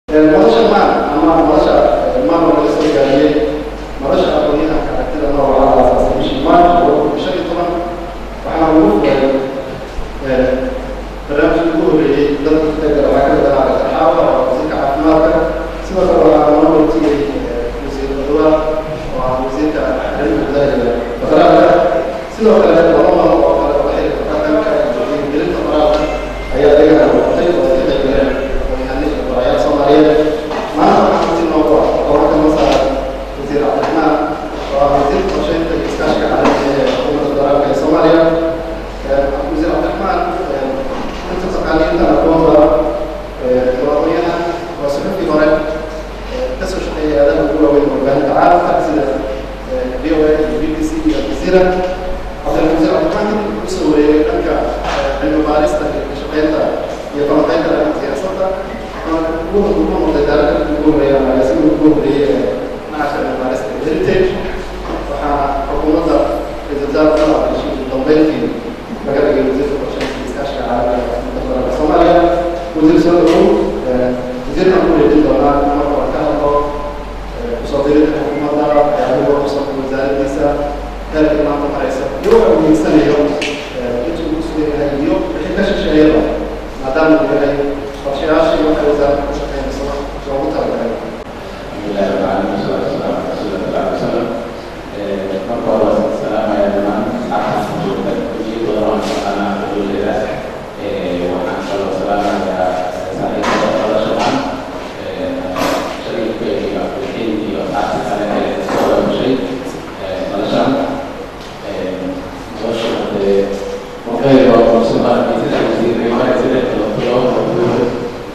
nolosha maan ama nolosha maan oo laga soo gaariyey nolosha aqoonyahanka aragtida nooca la aasaasay bishii maarch laba shan iyo toban waxaana lagu furay barnaamijkii ugu horreeyey dadka kutagala waxaa ka mid ahaa saxaaba oo wasiirka caafimaadka sidoo kale waxaa loo weytiyey wasiir badwa oo ah wasiirka arrimaha gudaha iyo federaalka sidoo kale laba malo oo kale oo xilka dhaqanka iyo gelinta qoraalka ayaa ayagana noqotay oo ay ka qayb galeen aqoonyahanada barayaal soomaaliyeed maanta waxaa si noogu ah gobolka masar wasiir cabdiraxmaan oo ah wasiirka qorsheynta iyo iskaashiga caalamiga ee xukuumadda federaalka ee soomaaliya wasiir cabdiraxmaan inta taqaaliinta aqoonta aqoonyahan waa suxufkii hore kasoo shaqeeyay aadaha ugu waaweyn warbaahinta caalamka sida v o a iyo b b c iyo aljazeera cabdilwasiir cabdiraxmaan kadib wuxuu soo wareegay dhanka cilmi baarista iyo ka shaqeynta iyo falanqeynta dhanka siyaasadda ugu ugu noqday daaradda ugu horreeya ama agaasiga ugu horreeyay ee nacasha cilmi baarista iyo heritage waxaana xukuumadda ra-iisul wasaare umar cabdilshiid ugu dambeyntii laga dhigay wasiirka qorsheynta iyo iskaashiga caalamiga ee xukuumadda federaalka soomaaliya wasiir soo dhawow wasiirkan ku wareejin doonaa marka hore ka hadlo kusoo diridda xukuumadda waxyaabuhu kusoo wasaaraddiisa heerka maanta maraysa iyo waxa uu hiigsanayo intuu ugu sugan yahay iyo wixii ka shisheeyaba maadaama uu yahay qorshayaashii waxay wasaaradda ku shaqeynayso loogu talagalay alhamdulillahi rabbil alamin wassalatu wassalamu ala rasuulillah sallallahu alaihi wasallam marka hore waa salaamaya dhammaan asxaabta joogta ujeedooda waan shaqaanaa xuduudeeda waxaan kaloo salaamayaa saaxiibada noloshaan shariifka iyo abdulxiid iyo asxaabta kale ee soo wabashay noloshaan nolosha hadee wakayga oo soomaaliya sida wasiiray mara sida kalootolo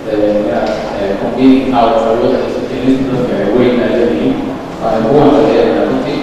competing out awooda isbeddelista dadka ay weyn ay leeyihiin waxay ugu wanqadeena runtii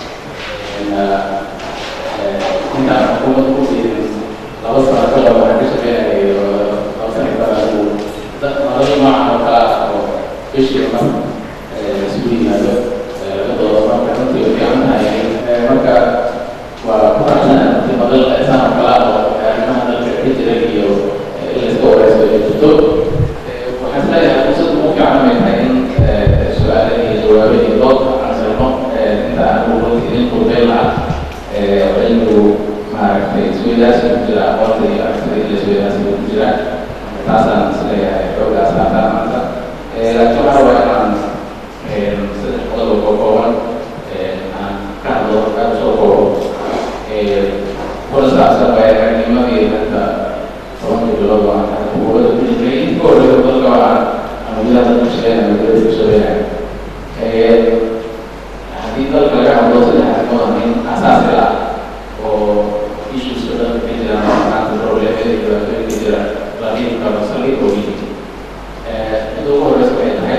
intaan xukuumadda ku fiirin laba sano ka hor waxaan ka shaqeynayay laba sano ka hor nolol noocan oo kale ah oo bishii mar isugu yimaado labadooda marka runtii way fiican tahay marka waa ku raaxsanaa runtii madal saan oo kale ah oo arrimaha dalka ka jira iyo in la iska wareysto ay jirto waxaan isleeyahay fursad ugu fiican ay tahay in su-aale iyo jawaabo iyo dood aan sirno inta aan ugu runtii qurbeyn lahaa cilmigu maaragtay isweydaasi ku jira aqoonta iyo aragtida iyo isweydaasiga ku jira taasaan isleeyahay xoogaas aataa maanta laakiin waxaa waa inaan saddex qodob oo kooban aan ka hadlo aad usoo koobo kuna saabsan waayaaragnimadii hadda tobankii bilood oo aan xukuumadda ku jirnay inka horreeya dalka waxaan anugyada dadka shaqeynaya magaalada ku shaqeynaya haddii dalka laga hadlo saddex arrimood ah in asaasi ah oo issues oo dhanka ka jira maanta problemada iyo dhibaatooyinka jira laakiin kala saldhig oo yihiin inta ugu horeysa waxay tahay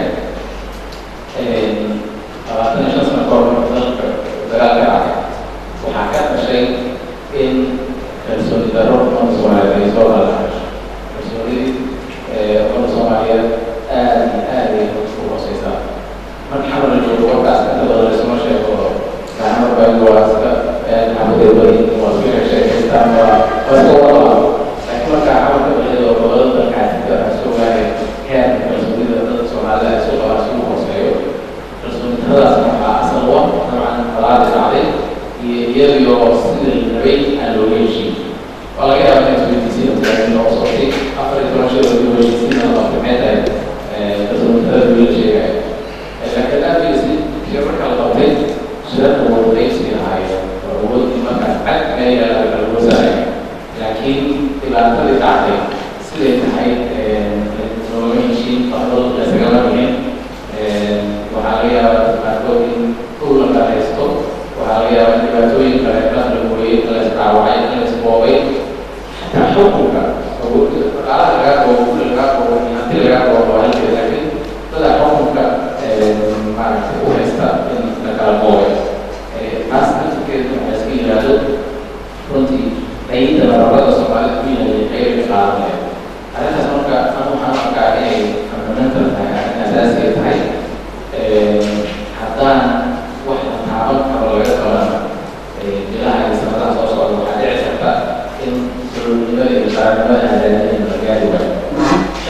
labaatan iyo shan sano ka hor marka dalka dagaal ka dhacay waxaa ka dhashay in kalsooni darro ummadda soomaaliyeed ay soo dhalaasho kalsoonidii ummadda soomaaliyeed aad iyo aad ay u hooseysaa marka xamar la joogo warkaas inta badan laysuma sheego gacmo baagu waa iska xabadeed bari waa iska sheekeystaan waa waa iska wadala laakiin markaa xamarka baxeed oo gobolada dalkaasika waxaa soo gaaray heerka kalsoonida dadka soomaalida ay soo qabaan si uu hooseeyo kalsoonidadaas waxaa asal u ah dabcan falaadi dhacday iyo iyadoo sidii la rabay aan looga heshiin waa laga yaabaa in isweydiisiin mutaagin oo socotay afar iyo toban shil oo heshiisiin oo maxay tahay kalsoonidada loola sheegaya laakiin aadkiisi shir marka la qabtay shirarka wadaqaysi ahaayeen awoodii markaas cad ayaa laga wasaaraya laakiin dhibaatadii dhacday siday tahay looma heshiin fadal laysagama bixin waxaa laga yaabaa qaarkood in dhul la kala haysto waxaa laga yaabaa in dhibaatooyin kale la kala gooyey la isdhaawacay la isboobay xataa xukunka dhaqaalaha lagaa goobo guri lagaa goobo iyo hanti lagaa goobo waa halkeeda laakiin dada xukunka maaragtay u haysta in la kala boobay taas naftirkeedu waxaa iska yidhaahdo runtii ayida nabarada soomaalida ku yahay qayb ka qaadanaya arrintaas marka anu waxaan arkaa inay fundamental tahay arrin asaasi ay tahay haddaan wax la taaban karo laga qaban bilaha iyo sanadaha soo socda waxaa dhici karta in sululnimada iyo qaranimada aadaanimada la gaari waayo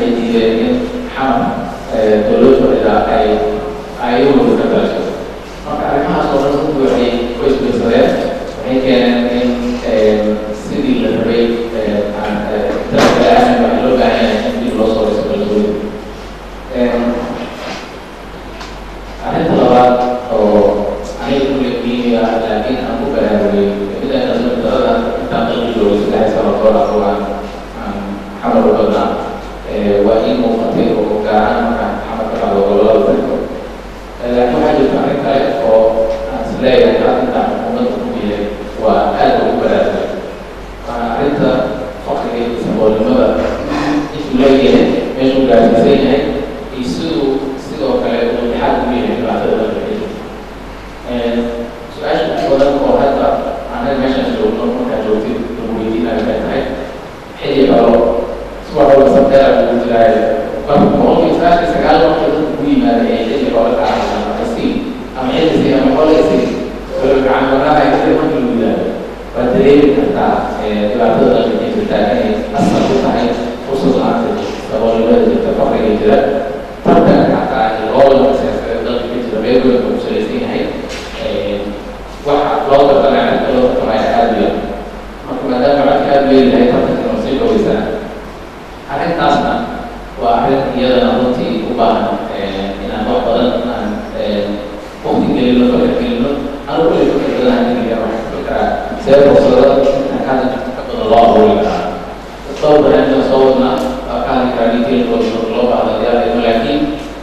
waxay diideen in xamar dowlad fadhida ay ayagooda ka galasho marka arrimahaas oo dhan runtii waxay ku isbiirsadeen waxay keeneen in sidii la rabay dalka aamin waxaa loo baahan yahay in dib loo soo dhiso kalsooni arrinta labaad oo aniga kulli qiimiga laakiin aan ku baraarugay mida kalsooni darada intaan dalka joogay saddex sano kahor aqoo aan aan xamar u badnaa waa ii muuqatay oo gaar ahaan markaan xamar ka dhacdo gobolada dalka laakiin waxaa jirta arrin kale oo aan is leeyahay arrintaan ummadda ku yahay waa aad ugu baraarugay waana arrinta faqriga iyo saboolnimada intuu leeyahay meeshuu gaarsiisan yahay iyo siduu sidoo kale uu dhexaad ugu yahay dhibaatada dalka ka jirta su-aasha ugu badan oo hadda anaga meeshaan joogno markaa joogtid lagu weydiinayo waxay tahay xilli horo subax walba sabteera lagu jiraayo marka boqolkiiba sagaashan sagaal marka dadka ugu yimaada ee xilli hore ka ahayaan ama siin ama xilli siin ama xolay siin wala gacan waraha inta marka lagu yidhaahdo waad dareemi kartaa dhibaatada dalka ka jirtaa inay asal u tahay fursad la-aanta saboolnimada jirta faqriga jira tartanka xataa loolanka siyaasadeed dalka ka jira meelooyinka ku salaysan yahay waxa loo tartamaya cidka loo tartamaya aada u yar marka maadaama codka aada u yeelahay tartankan oo sii dhoweysaa arrintaasna waa arrin iyadana runtii u baahan inaan wax badan aan waqti gelino fakar gelino anu kulli fakar badan aan geliya waxaan ku fikiraa see fursado intaan ka hadli ka badan loo abuuri karaa dhowr barnaamijka soo wadnaa waa ka hadli karaa detailkooda loo baahda diyaarayno laakiin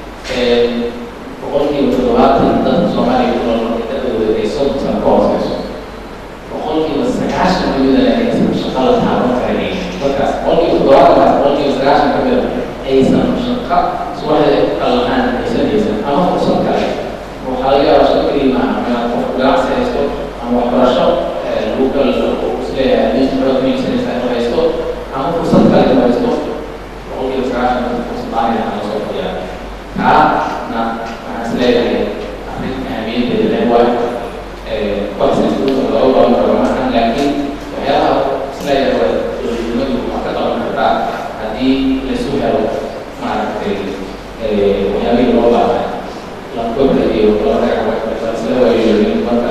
boqolkiiba toddobaatan dadka soomaaliya ku nool markay dadooda ay soddon sano ka hooseyso boqolkiiba sagaashan kamidana aysan shaqo la taaban karayn dadkaas boqolkiiba toddobaatankaas boqolkiiba sagaashan kamida aysan shaqo subaxda qallahaan aysan haysan ama fursad kale waxaa laga yaabaa shaqo keliya maaha ama qof ganacsi haysto ama waxbarasho lagu kala isleeyahay meesha xoog miigsanaysa inuu haysto ama fursad kale inuu haysto boqolkiiba sagaashan fursad aanay aan lasoo fadhiyaa kaana waxaan isleeyahay arrin ahamiyadeeda leh waay waxsistuusa looga qaban karo maahan laakiin waxyaabaha isleeyahay waa dowladnimadu wax ka qaban kartaa haddii laisu helo maaragtay waxyaabihii loo baahay lankobda iyo isla waayoyin marka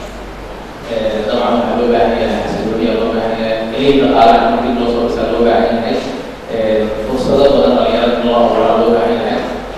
dabcan waxaa loo baahan yahay xasilooniya loo baahan yahay keliya dhaqaalaha markii loo soo dhisaa loo baahan yahay fursado badan dhalinyarada in loo abuuraa loo baahan yahay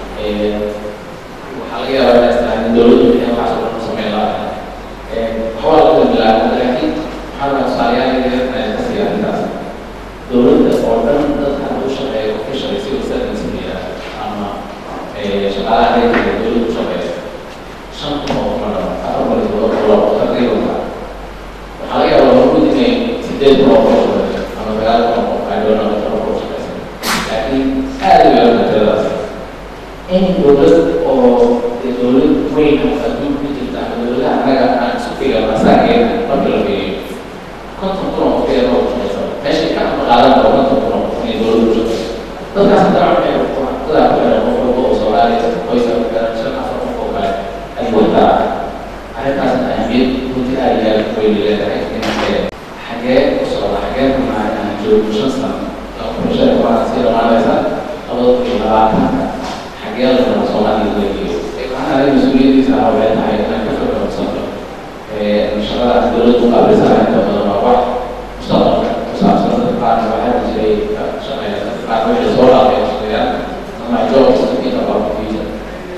waxaa laga yaabaa inay istaan dowladdu inay waxaas oo dhan sameyn lahaa waxbaa lagu bilaabay laakiin waxaa rabaa tusaalayaal yaryar inay ka siiya arrintaas dowladda oo dhan dadka hadduu shaqeeyo officially civil servants la yidhaahdo ama shaqaalaha rayidka ee dowladda u shaqeeya shan kun oo kuma dhama afar boqol iyo todoba boqol oo taqriiban ba waxaa laga yaabaa hormud inay sideed kun oo qof shaqeeyo ama sagaal kun oo qof ay doonaan toban kun shaqeysan laakiin aad u yar mataladaas in dowlad oo dowlad weyn oo adduunka ku jirta ama dowladaha annaga aan isu filan asaageena marka la fiiriyo konton kun oo qof ee loo shaqeysa meeshay ka ama qaadan karo konton kun oo qof inay dowladdu u shaqeyso dadkaas haddana waxay dadaa ku xiran qof walba oo soomaaliya qoyska ku xiran shan afar qof oo kale ay wataa arrintaasna ahmiyad runtii aad iyo aad weyn leedahay in xagee u socda xagee runaa aan joogo shan sano laba kun shan iyo toban sii dhamaanaysa labada kun iyo labaatanka xagee la raba soomaaliya laga geeyo waxaan aniga mas-uuliyaddiisa ahaa waxay tahay inaan ka fikirsanto shaqadaas dowladdu u qaabilsanahay inta badan waa wax mustaqbalka ku saabsan dadka qaarna waxaa jiray shaqeeya dadka qaar wixii soo dhaafay shaqeeyaan ama jobs inta about the future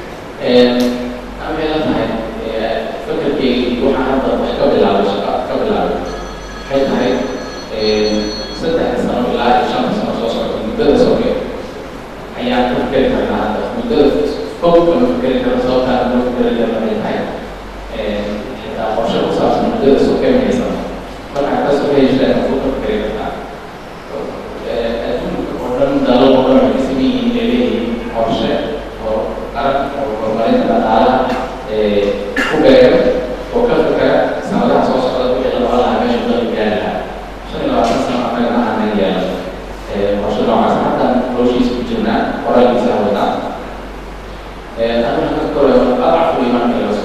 waxay la tahay fikirkeygii waxaan hadda wax ka bilaabay shaqa ka bilaabay waxay tahay saddex sano ilaa iyo shan sano soo socota muddada soke ayaan ka fikeri karnaa hadda muddada fog kama fikeri karo sababtaa ma fikeri karna waxay tahay xitaa qorshe ku saabsan muddada soke mahaysan markaa ka sokeysa fog ka fikeri kartaa adduunka oo dhan dalal oo dhan waxay ka sameyn yihiin inay leeyihiin qorshe oo qaran oo horumarinta dhaqaalaha ku beegan oo ka fikera sanadaha soo socda wixii la qaban lahaa meesha dalka gaari lahaa shan iyo labaatan sano annaga aanan yeelan qorshe noocaas haddaan hawshiisa ku jirnaa qoraalkiisa wadnaa أنا أذكر أضعف الإيمان إلى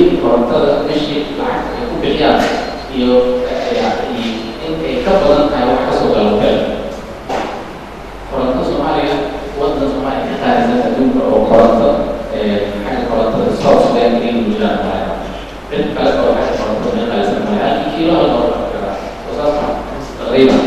biilka korontada meeshii lacag ay ku bixiyaan iyo in ay ka badan tahay wax kasoo gala hotel koronto soomaaliya waddan soomaaliya ka qaadisan adduunka oo koronto xagga korontada south sudan inay jiraan maayo cid kale oo xagga korontada ka qaadisan maayo halkii kiilo hal doolar karaa oo saas ma taqriiban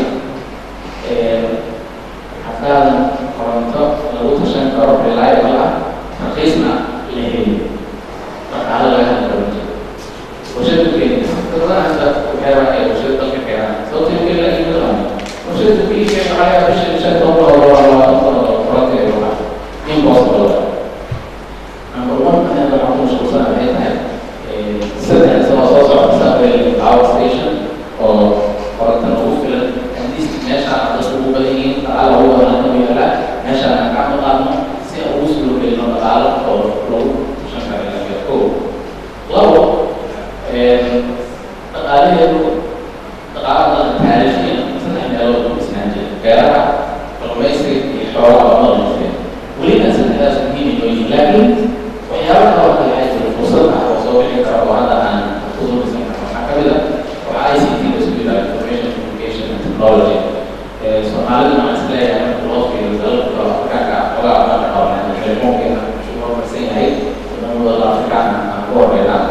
haddaadan koronto lagu tashan karo reliable ah raqiisna la heli dhaqaale laga hadli karo jiro warshada kenya dadana hadda waxay rabaan ay warshada dalka keenaan sababta in kenya laga yimid warshada kenya waxaa laga bisha shan toban dolar oo labaatan dolar oo koronto ay rabaan impossible number one anaga waxaan ku mashquulsan waxay tahay saddex sano soo socota sabel power station oo koronto lagu filan at least meeshaan dadku ugu badan yihiin dhaqaala ugu badan inuu yaala meeshaan aan gacmo qaadno si aan ugu soo gelino dhaqaalo oo lagu tushan kara ilaga ko labo dhaqaalaheedu dhaqaalada taariikhiya saddex meelood ku dhisnaan jira beeraha kalluumaysiga iyo xoolaha oo noolnaseen welina saddexdaas muhiim inoo yihiin laakiin waxyaaba kale oo kale waxaa jira fursad ah oo soo bixi kara oo hadda aan ku soo dhisan karno waxaa ka mid ah waxaa i c t laisku yidhaha information communication and technology soomaalida waxaan is leeyahay marka loo fiiriyo dalalka afrikaanka xogaa baan qabanay telefoonkeena wuxuu horumarsan yahay wadamada afrikaanka aan ku horeynaa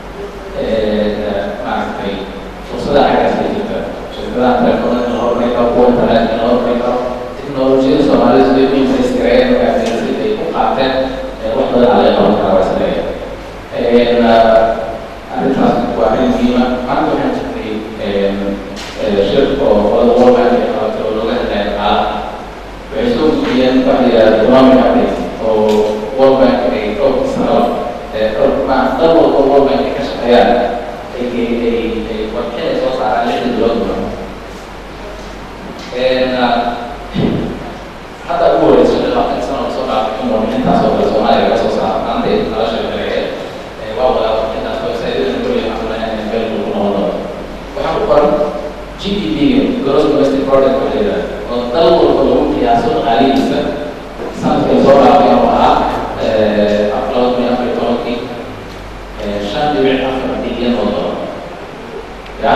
maaragtay fursada xaggaas ay jirta shirkadaha telefoonada la horumarin karo kuwa internetka la horumarin karo teknolojiyada soomaalida siday u impreskarayen markaas siday u qaateen wax badan ala qaban karaa waa isleeyahay arrintaas waa arrin muhiima maanta waxaan jirnay shir oo qolada world bank ay qabatay oo looga hadlaya dhaqaalaha waxay soo gudbiyeen waxa la yidhahda economic update oo world bank ay dhowr sano dal walba world bank ay ka shaqeeyaan ay ay ay warbixin ay soo saaraan lixda bilood badan hadda ugu horeysa shan iyo labaatan sano lasoo dhaafay in warbixintaas oo kale soomaaliya laga soo saaro maanta nala sheekeeye waa wadaa warbixintaas website-yada kulli waxaan in meel lagu noqon doono waxaa ku qoran GDP-ga gross domestic product waxa la yidhahda oo dal walba lagu qiyaaso dhaqaalihiisa sanadkii lasoo dhaafay oo ahaa laba kun iyo afar iyo tobankii shan dhibic afar bilyan oo dolar ya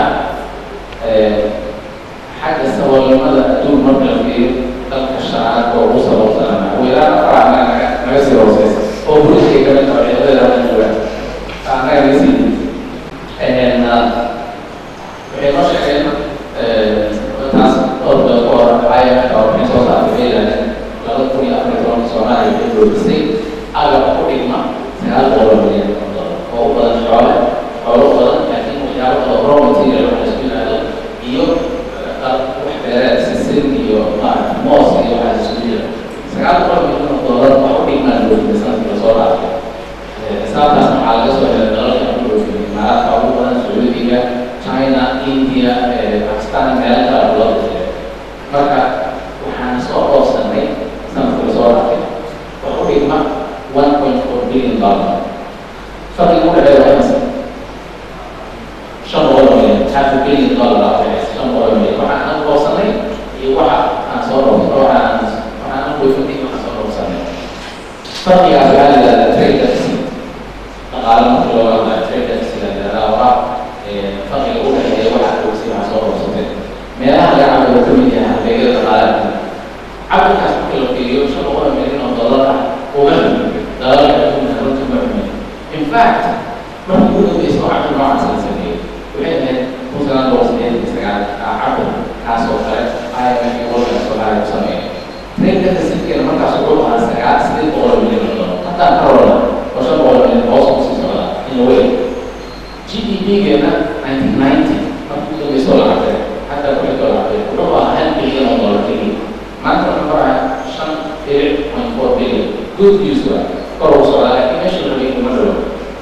xagga saboolnimada adduun marka la fiiriyo dalka shanaad oo ugu saboolsanana weeraan afar anaga naga naga sii hooseysa oo buliskay ka mid tahay ciidamada hadda joogaan anaga naga sii waxay noo sheegeen taas dhowr bilood ka hor IMF oo waxay soo saartay bay yidhahdeen laba kun iyo afar iyo tobanka soomaaliya waxay joojisay agab ku dhigma sagaal boqol milyan oo dolar oo u badan xoole xoolo u badan laakiin waxyaabo kale raw material waxa laisku yidhahdo iyo wax beereed sisin iyo maarata moos iyo waxaa isku jira sagaal boqol milyan oo dolar wax u dhigmaa joojisay sanadkii lasoo dhaafay xisaabtaas waxaa laga soo helay dalalka ku dhoofin imaaraadka ugu badan sacuudiga china india pakistan meelo kala loo jiray marka waxaan soo oobsanay sanadkii lasoo dhaafay wax u dhigma one point four billion dollar farqiga u dhexeeya waa imisa shan boqol milyan half a billion dollar aa udhexeysa shan boqol milyan waxaan aan oobsanay iyo waxa aan soo dhoofsan waxaan waxaan aan dhoofintay waxaan soo dhoofsanay farqigaas waxaa la yidhahdaa trade deficit dhaqaale marka looga hadlayo trade deficit la yidhahdaa waa farqiga u dhexeeya waxa dhoofsay waxaa soo dhoofsatay meelaha laga cabiro ka mid yahay halbeegyada dhaqaalaha cabirkaas marka la fiiriyo shan boqol milyan oo dollar ah uma xumin dalalka adduunka runtii ma xumin in fact markii ugu dambeysa oo cabir noocaas la sameeyey waxay ahayd kun sagaal boqol sideetan iyo sagaal cabir kaas oo kale IMF iyo World Bank Soomaaliya ku sameeyay trade deficitkeena markaas wuxuu ahaa sagaal sideed boqol milyan oo dollar haddaan ka rola oo shan boqol milyan hoos u sii socda in la weyn GDP-geena 1990 markii ugu dambeysa oo la cabiray hadda wixii oo la cabiray wuxuu ahaa hal bilyan oo dollar keliya maanta wuxuu marayaa shan dhibic point four billion good news waa kor ugu socdaa laakiin meesha la rabay kuma dhowo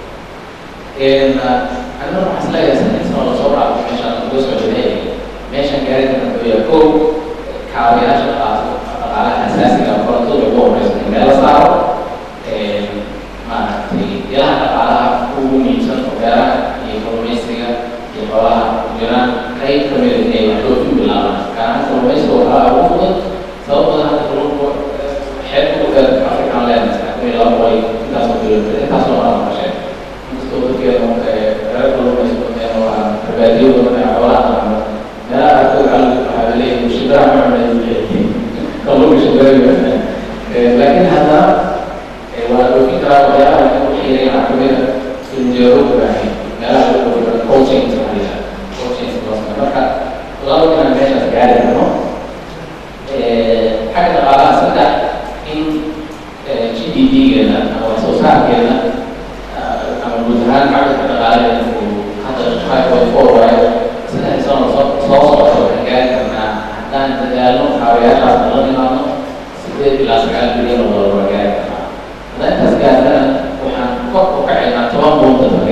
anna waxaan isleeyahay saddex sano lasoo dhaafay meeshaan uga socday meeshaan gaari karna wuxuu yahay kow kaabayaasha dhaqaalaha asaasiga korontada ugu horeysa in meel la saaro maaragtay ilaha dhaqaalaha ugu muhiimsan oo beeraha iyo kalluumaysiga iyo xoolaha ku jiraan qayb ka mid inay wax dhoofin bilaabaan gaar ahaan kalluumaysiga waxaa ugu fudud sabab badan hadda kalluunku xeebta u dheer african land kun iyo laba boqol intaasoo kilomitr intaasoo maraa maqasheen inkastoo dadkeeda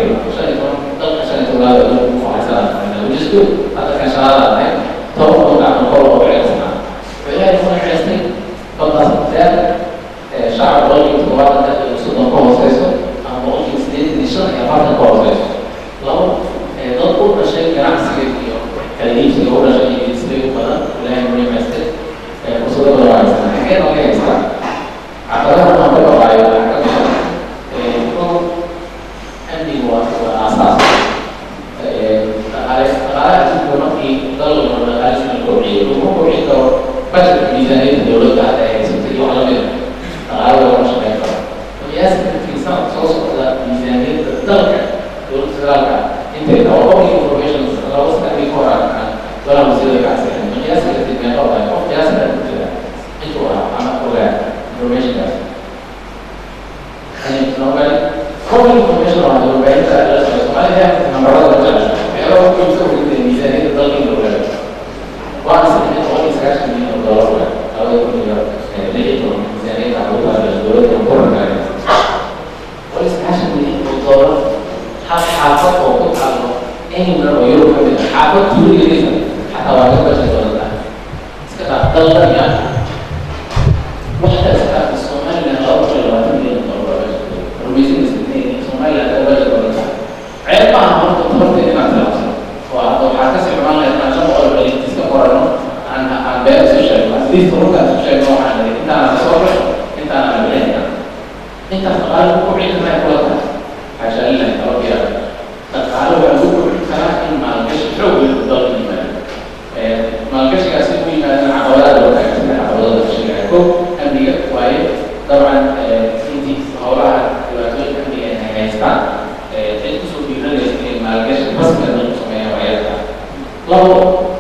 shan iyo toban dalka shan iyo tobnaad adduunka ku haysanaa which is good hadda kan shaqada ahayd toban kun gacmo kor oo celinsanaa wuxuu ilaahay kuna ceestay baddaas dheer shacab boqolkiiba toddobaatan iyo soddon ka hooseyso ama boqolkiiba sideetan iyo shan iyo afartan ka hooseyso labo dad u dhashay ganacsiga iyo kala iibsiga u dhashay iyo isbay u badan ilaahay kuna ceestay fursado badan waa haysana xagee nooga haystaa caqabadaha aan ka baqaayo waxaa ka mid ah kow amnigu waa waa aasaas dhaqaale dhaqaalaha adduunka markii dal walba dhaqaalihiisa la kobciyo lagu kobcin karo budgetka miisaaniyadda dowladda hadda ay haysata iyo wax lamid ah dhaqaale lagama shaqeyn karo qiyaasta markii sanadka soo socda miisaaniyadda dalka dowladda federaalka intay tahay oo public information laba sanadkii ka hor aan golaha wasiirada ka casixin qiyaasta kadib meeqa waay qof qiyaasta ku jira intuu ahaa ama ogaa informationkaas and nobody public information on the website address of Somalia numberada la jecel waxyaaba ku iibsan weyda miisaaniyadda dalka in la ogaado waana saxiixin boqol iyo sagaashan milyan oo dollar waay labada kun iyo lix iyo toban miisaaniyadda caruurta dowladda koranka boqol iyo sagaashan milyan oo dollar hal xaafad oo ku taalo anywhere oo yurub ka mid ah xaafad tuuligeedisa xataa waa ka bashay dowladda iska dhaaf dalka ya waxta iska dhaaf somaliland laba kun iyo labaatan milyan oo dollar rumaysan isneen somaliland oo bashay dowladda ceeb maaha marka tabarteed inaad tilaabsano waa hadda waxaa kasii xumaan lahayd inaan shan boqol bali iska qorano aan aan beer isu sheegno at least runkaan isu sheegno waxaan nidhi intaana soo gasho intaana la bixinayna intaas dhaqaale ku kobcin karnaa kula tahay xaasha lillahi tababiya dhaqaale waxaa lagu kobcin karaa in maalgashi xoog leh dalka yimaado maalgashigaasi ku yimaadana caqabadaha loo taagan sida caqabadada sheegaya ko amniga waaye dabcan intii howlaha dhibaatooyinka amniga ay haystaan cid kusoo dhiiranaysa inay maalgashi rasmiga dalku sameeyaan waayada labo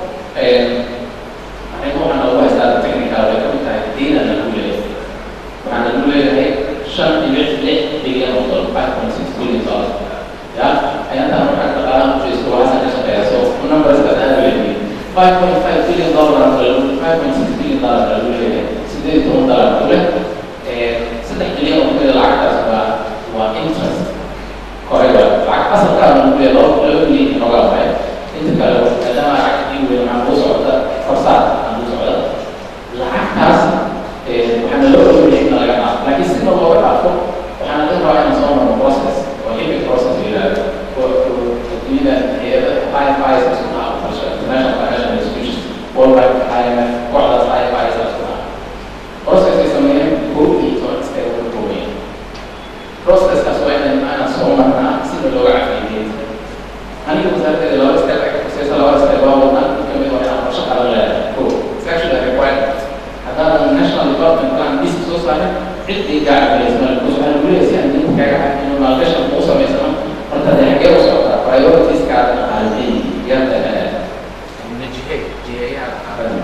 arrimo waxaa noogu haystaa technical way kamid tahay diina lagu leeyahay waxaa lagu leeyahay shan dhibic lix bilyan oo dollar five point six billion dollars ya ayaantaan markaa dhaqaalaha ujeesto waxaasa ka shaqeeya so numberska aad leeyihiin five point five billion dollar five point six billion dollar lagu leeyahay sideed iyo toban dollar ku leh saddex bilyan oo kamida lacagtaas waa waa interest koreyba lacag asalkaa lagu leeyahay laba laba bilyan inooga lahay inta kale maadaama lacagtii weyn waxaa kuu socda korsaar aan kuu socda lacagtaas waxaana loo ogolyahay in laga dhaafo laakiin si ma looga dhaafo waxaana laga rabaa inaan soo marno process oo hibig process la yidhahdo adduunyada hay-ada IFIs isku dhaha qorshe international financial institutions world bank IMF kooxdaas IFIs isku dhaha process ay sameeyeen kow iyo toban step ka kooban processkaas waa inaan aanan soo marnaa sida looga cafiyey aniga wasaaraddeeda laba step ay kuseysa laba step waa wadnaa mid kamid waa inaan qorshe qaran leedahay ko it's actually a requirement haddaanan national development plan bis soo saarin ciddii gaacabeysa because waxaa lagu leeyahay si aan dinka kaaga cafino maalgashan kuu samaysano marka dee xaggee u socotaa prioritieskaaga dhaqaaliyey yarda najihey jiheeyaha dhaqaalada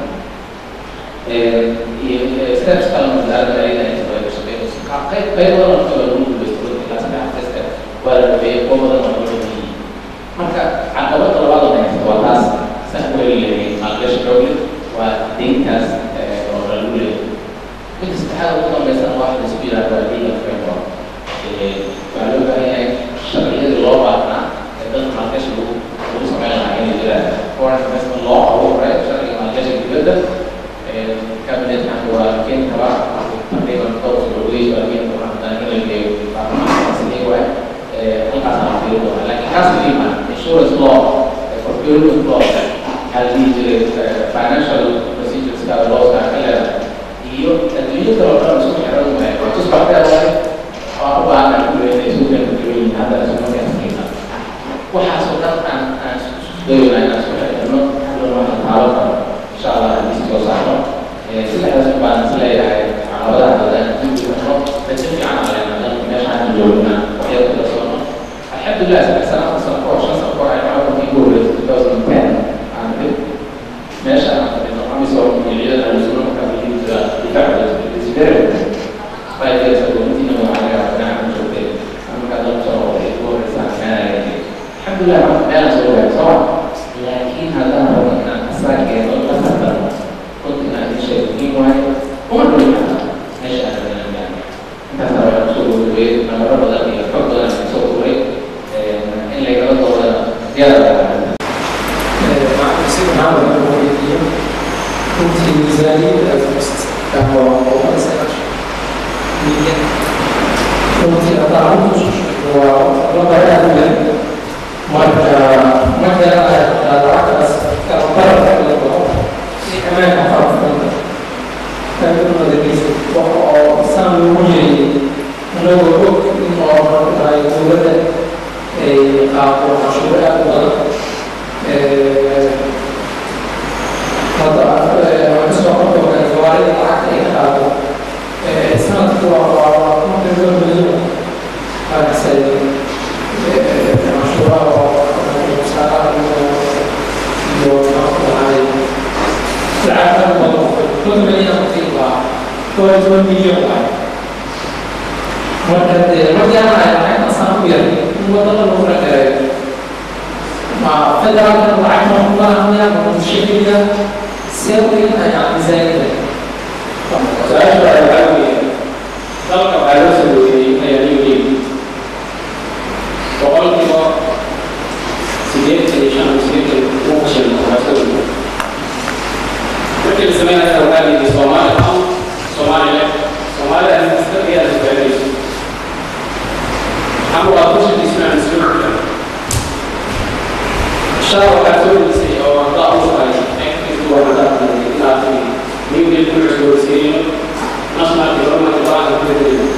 iyo steps kale wasaaradda ayada inta way ka shaqeynayso qayb qayb badan oo kale lagu guuleysto ilaa saddex step waa la dhabeeyey kuwa badan oo loo dhabeeyey marka caqabada labaad oo haysta waa taas san ku heli lahayn maalgashi xoogle waa deyntaas oo lagu leeyahay midka saddexaad ugu dambeysana waa waxa laisku yidhahdo waa legal framework waxaa loo baahan yahay sharciyadii loo baahnaa ee dadka maalgashi lagu lagu sameyn lahaa inay jiraan foreign investment law ugu horeeya sharciga maalgashiga dibadda cabinet maxaa waa keeni karaa taqriiban dhowr sodhoweys waa keeni karaa haddana in la geeyo baarlamaanka sidii waay halkaas aan fiiri doonaa laakiin kaas muhiim ah insurance law procurement law maxaa la dhihi jiray financial procedures kaa lawska ka leedahay iyo adduunya kale oo dhan isku xiran waay waa tusbaxdeed waay waan u baahanaa kulli inay isu kala duwan yihiin hadda isu markaaskeena waxaasoo dhan aan aan doonaa inaan isku xirno hadhow waxaan taalo karo insha allah haddii soo saarno saddexdaas baan is leeyahay caqabadaha badan dib u xirno rajo fiican aan leenahay dalka meesha aan joogna waxyar ku darsono alxamdulilah saddex sano afar sano kahor shan sano kahor ay camalkii ugu horreysay two thousand ten aan dhib meesha aan fadhino amisom iyo ciidana lisuno markaa fadhiin jira difaaca is very five years ago intiina waxaa laga yaabaa dhinaca joogtay markaa dalka soo noqday ugu horreysaan meenaya alxamdulilah marka meelaan soo gaari soo laakiin haddaan rabo inaan asaageedo la tartamo runta inaan idin sheego muhiim waayo uma dhowin kartaa meesha aan rabinaan gaano intaas rabaa kusoo gabagabeeyey nabaro badan iyo xog badan aan soo uray diyaar كنت ميزانية الأفرست كهو وقال سنة مية كنت أتعرض وربع أهلا مرة مرة أتعرض كأطرف الأطراف في كمان أطراف كان من الرئيس وسام مجري لو وقت إنه أمر يقول قاعد وحشوة وغلط هذا مستوى الجواري العقل هذا سنة كوا ممكن يكون مليون هذا سيد مشروع ومساعدة العقل الموضوع كل مليون مطيبة كل كل مليون واحد مركز مركز أنا أنا أصلا ويا وطلع المفرق ما فدرا كان رحمه الله يا من الشيخ سوي أنا زين su-aasha waxaa weeye dalka waxaa loo sameeyey hayadiyoyin boqolkiiba sideetan iyo shan sideetan uu fashil waxaasoo markii la sameynaya waxaa la yidhi soomaali am soomaalile soomaalida administrafiya la sugaalayso ama waa kushidiisuna administrafiya shaa waxaa soo delisay oo ardaa u tahay ekiisu waa hadaa inaad new deal ku cusboonaysiinayo national development plan ku bedelayo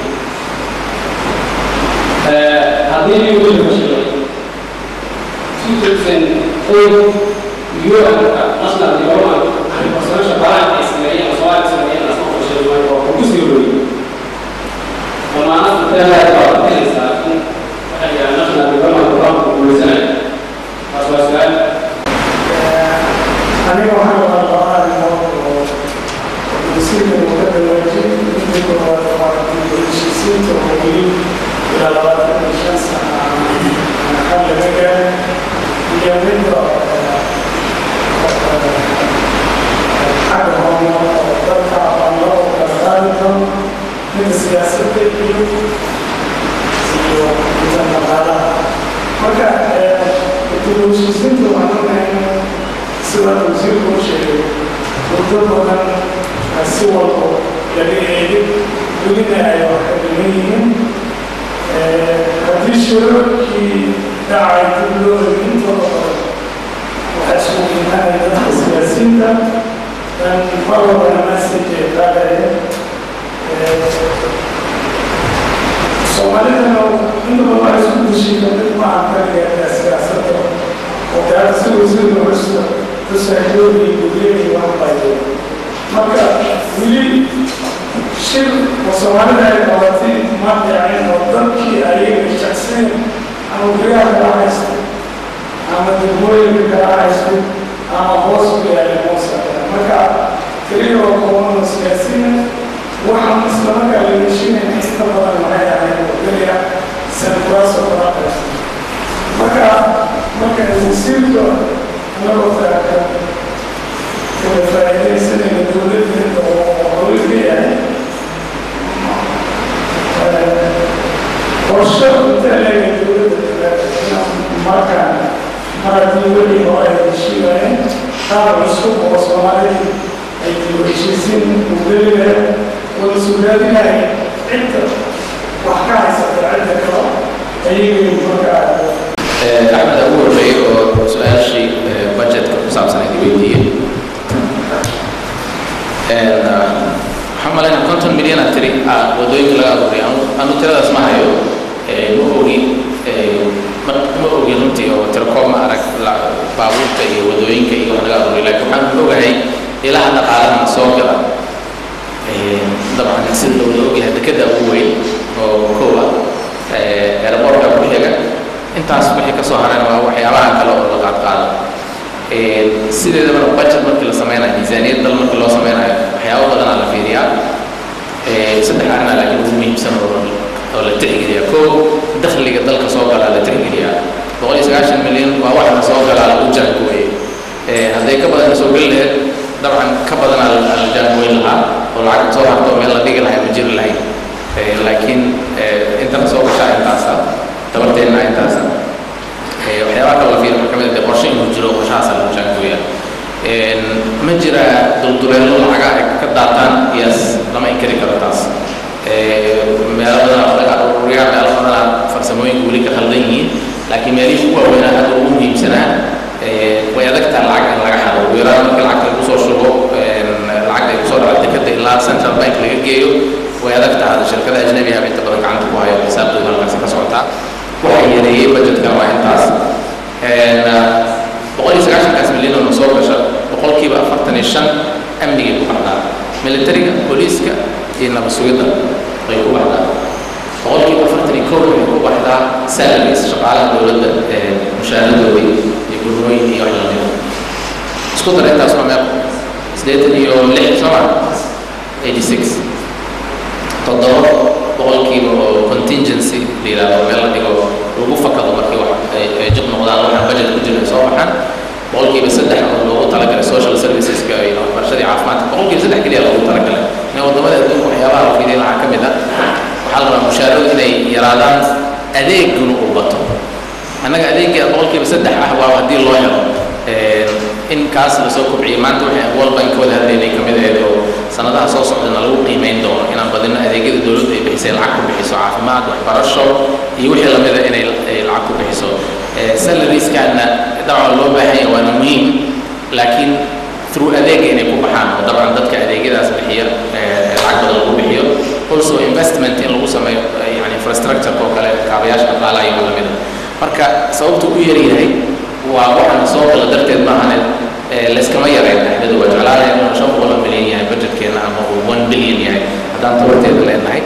haddii new deal fashilay two thousand eight un-ka national development information plan ay sameeyeen soomaali sameeyeen asma fashilay waa ku sii horreeyey dhammaanada inteelaad baa bixinaysaa in waxay yidhaha national development plan ku guuleysanayo taas waa su-aal aniga waxaan wada qabaa arrimood oo wasiirka dowladda waajib midka koowaad waa heshiisiinta oo weli ilaa labaatan iyo shan sana xal laga gaaray iyo midda xagga horumar oo dalka aan loo kala qaadi karo midda siyaasadda iyo iyo midda dhaqaalaha marka dib u heshiisiinta waxaan ognahay sida wasiirku u sheegay muddo badan si walbo laga eegay welina ay wax ka dhiman yihiin haddii shirarkii dhacay dib loo eegay intooda badan waxaa isugu imaanaya dadka siyaasiyiinta dan mar walbana message qaadaya soomaalidana inta badan waa isku heshiiya dad maaha kaliya siyaasadda oo gaara si wasiirka cusub tusaaxidoodii gudiyadii wax baayay marka weli shir oo soomaalida ay qabatay ma dhicin oo dadkii ayaga jecsayn ama guryaha kala haysta ama degmooyinka kala haysta ama hoos ku yaalay hoosa marka keliya oo koobano siyaasiina waxaan islamarkaa la heshinayna inta badan maxay ahayd oo keliya sankuraaso kala qaysta marka marka wasiirka anagoo taaka kala faa'iidaysanayna dowladdeeda oo hawlka yahay qorshe inta leega dowladda markaan mar haddii weli hore ay heshiibayeen qaab cusub oo soomaalidii ay dib heshiisiin ugelileen wada sugaadinaya cidda wax ka haysata cidda kale ayagay markaa axmed ugu horreeyey oo su-aashii budgetka ku saabsanayd weydiiyey waxaan malaynaa konton milyan aa tiri ah wadooyinka laga abuuriy anu tiradaas ma hayo ma ogi ma ogi runtii oo tirakoob ma arag baabuurta iyo wadooyinka iyo laga abuuriy laakiin waxaan ogahay ilaha dhaqaalahan soo gala dabcan sida loola ogyahay dekada ugu weyn oo koowa aerobortka ku xiga intaas wixii ka soo harayna waa waxyaabahan kale oo la qaadqaado sideedabana budget markii la sameynayo miisaaniyad dal markii loo sameynayo waxyaabo badanaa la fiiriyaa saddex arrinaa laakiin ugu muhiimsan oo oo la tixgeliyaa koo dakhliga dalka soo galaa la tixgeliyaa boqol iyo sagaashan milyan waa waxna soo galaa lagu jaangooye hadday ka badan soo geli lahayd dabcan ka badanaa la jaangooyn lahaa oo lacag soo harto meel la dhigi lahay ma jiri lahayn laakiin intana soo gashaa intaasa dabarteenna intaasa waxyaabaha kale la fiiri marka ma jira dulduleelo lacaga ay ka daataan iyas lama inkari karo taas meelo badan oo laga ururiyaa meelo badan farsamooyinka weli ka khaldan yihiin laakiin meelihii ugu waaweynaa hadda ugu muhiimsanaa way adagtaa lacag in laga xado ugu yaraan markii lacagta lagu soo shubo lacagta ay kusoo dhaca dekada ilaa central bank laga geeyo way adagtaa hadda shirkada ajnabiga ah inta badan gacanta ku hayo xisaabtooda halkaasi ka socotaa waxa yareeyey budgetkana waa intaas boqol iyo sagaashankaas milyan oo soo gasha boqolkiiba afartan iyo shan amnigay ku baxdaa militariga booliiska iyo nabad sugidda bay ku baxdaa boqolkiiba afartan iyo kow waxay ku baxdaa salaries shaqaalaha dowladda mushaaradoodii iyo gurnooyin iyo wax lamida isku dar intaas waa meel sideetan iyo lix soma eighty six toddoba boqolkiiba oo contingency la yidhahdo meel la dhigo lagu fakado markii wax ay jib noqdaan waxaan budget ku jirin soo baxaan boqolkiiba saddex oo loogu talagalay social serviceska iyo waxbarashadii caafimaadka boqolkiiba saddex keliya loogu talagalay in waddamada adduunka waxyaabaha la fiiriya waxaa ka mid ah waxaa la rabaa mushaaradu inay yaraadaan adeeguna uu bato annaga adeegga boqolkiiba saddex ah waa haddii loo helo in kaas lasoo kobciyo maanta waxay world bank wada hadlaynay kamid ahayd oo sanadaha soo socdana lagu qiimeyn doono inaan badino adeegyada dowladdu ay bixisay lacag ku bixiso caafimaad waxbarasho iyo wixii lamida inay lacag ku bixiso salarieskana dabcan loo baahan yahay waana muhiim laakiin through adeega inay ku baxaan oo dabcan dadka adeegyadaas bixiya lacag badan lagu bixiyo also investment in lagu sameeyo yani infrastructure oo kale kaabayaasha dhaqaalaha iyo lamida marka sababtu u yaryahay waa waxaan soo gala darteed maahane layskama yareen dhexdadu waa jeclaanaya inuu shan boqol oo milyan yahay budgetkeena ama uu one billion yahay haddaan tabarteeda leenahay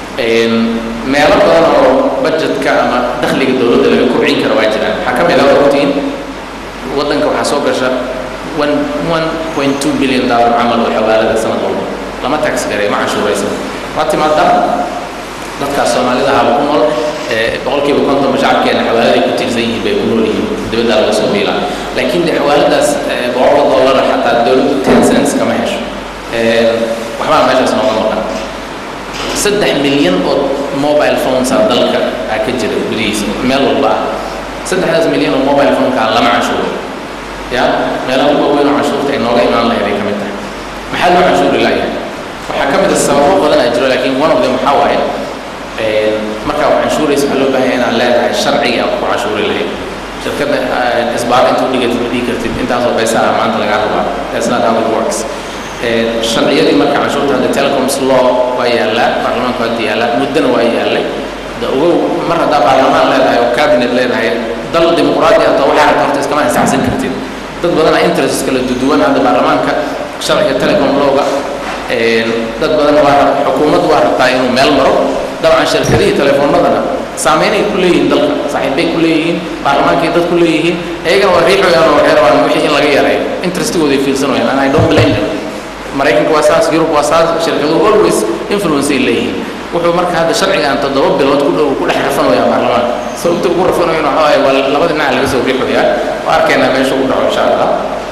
meelo badan oo budgetka ama dakhliga dowladda laga kobcin karo waa jiraan waxaa ka mid ah ogtiin waddanka waxaa soo gasha one one point two billion dollar camal oo xawaalada sanad walba lama tax garay ma cashuuraysan waa timaadaa dadkaas soomaalida haba ku nool boqolkiiba konton shacabkeena xawaaladay ku tiirsan yihiin bay ku nool yihiin dibadda laga soo biilaa laakiin de xawaaladaas boqolka dollar xataa dowladdu ten cents kama hesho waxbaa meeshaas nooga maqan saddex milyan oo mobile phones ah dalka aa ka jira gudihiisa meel walba ah saddexdaas milyan oo mobile phoneka lama cashuuro ya meelaha ugu waaweyn oo cashuurta ay nooga imaan lahayd ay ka mid tahay maxaa loo cashuuri layahay waxaa ka mid ah sababo badan aa jiro laakiin one of them waxaa waaye markaa wax canshuuraysa waxaa loo baahan inaad leedahay sharciga aad ku cashuuri lahayd shirkadda isbaar inta u dhigatid ma dhigi kartid intaasoo baysaha maanta lagaa rabaa that's not how it works sharciyadii marka canshuurta hadda telecoms law waa yaallaa baarlamaanku hadda yaallaa muddana waa yaallay da ogow mar haddaa baarlamaan leedahay oo cabinet leedahay dal dimuqraadi hata waxaa rabta horta iskama ansaxsan kartid dad badanaa interest kala duduwan hadda baarlamaanka sharciga telecom lawga dad badan waa xukuumaddu waa rabtaa inuu meel maro dabcan shirkadihii telefoonadana saameynay ku leeyihiin dalka saaxiibbay ku leeyihiin baarlamaankay dad ku leeyihiin iyagana waa riixoyaan oo waxay rabaan wixii in laga yareeyo interestigooday fiirsanayaan and i don't blame them maraykanka waa saas yurub waa saas shirkaduhu always influence ay leeyihiin wuxuu marka hadda sharcigan toddoba bilood ku dhow ku dhex rafanayaa baarlamaanka sababta ugu rafanayo waxa waaye waa labada dhinac laga soo riixoyaa waa arkaynaa meesha ugu dhaco insha allah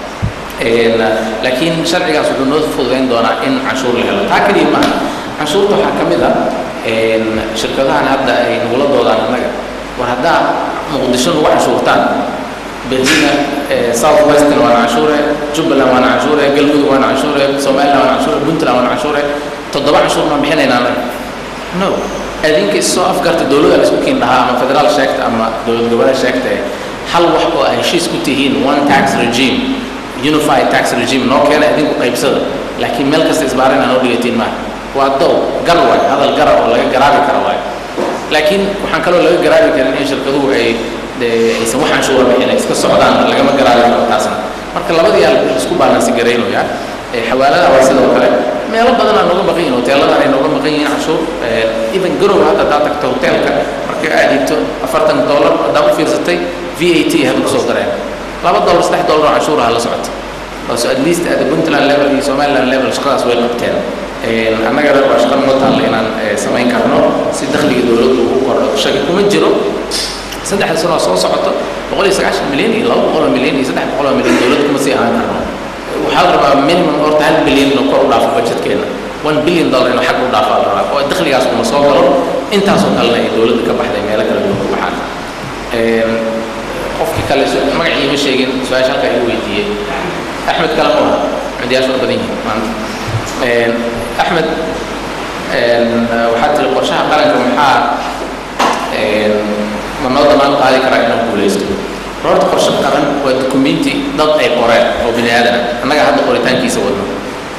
laakiin sharcigaas wuxuu noo fududayn doonaa in canshuur la helo taa keliya maaha canshuurta waxaa ka mid ah shirkadahan hadda ay nagula doodaan annaga war haddaa muqdisho nagu canshuurtaan berlina south western waana canshuure jubbaland waana canshuure galmudug waana canshuure somaliland waana canshuure puntland waana canshuure toddoba canshuur maan bixinaynaa annaga no adinka isoo afgarta dowladda isku kiin dhahaa ama federaal sheegta ama dowlad goboleed sheegta hal wax oo ay heshiis ku tihiin one tax regime unified tax regime noo keena idinku qaybsada laakiin meel kasta isbaarina noo dhigatiin maaha waa dow gar waay hadal gara oo laga garaabi karo waay laakiin waxaan kaloo laga garaabi karin in shirkaduhu ay aysan wax canshuura bixin ay iska socdaan lagama garaabi karo taasna marka labadii yaa isku baalansi garaynaya xawaaladaha waa sidoo kale meelo badan aa nooga maqan yihin hoteeladan ay nooga maqan yihiin canshuur even garow hadda haddaa tagto hoteelka markii aad dhiibto afartan dollar haddaa u fiirsatay v a t hadda kusoo dareen laba dollar saddex dollar oo canshuuraha la socota so at least at the puntland level iyo somaliland level shaqadaas way qabteen annagana waa shaqo noo taalla inaan samayn karno si dakhliga dowladdu ugu kordho shaki kuma jiro saddexda sano soo socoto boqol iyo sagaashan milyan iyo laba boqol oo milyan iyo saddex boqol oo milyan dowladda kuma sii ahaan karno waxaa la rabaa minimum horta hal bilyan inuu kor u dhaafo budgetkeena one billion dollar inuu xag u dhaafo la rabaa oo dakhligaas kuma soo galo intaasoo kalena ay dowladda ka baxday meelo kala duwan ku baxaan qofkii kale magacii ma sheegin su-aasha halkaa igu weydiiyey axmed kale ma aha cudyaasha u badan yihiin maanta axmed waxaa tiri qorshaha qaranka maxaa ma noo damaan qaadi karaa inuu guulaysto horta qorshe qaran waa dukumenti dad ay qoreen oo bini aadan annaga hadda qoritaankiisa wadno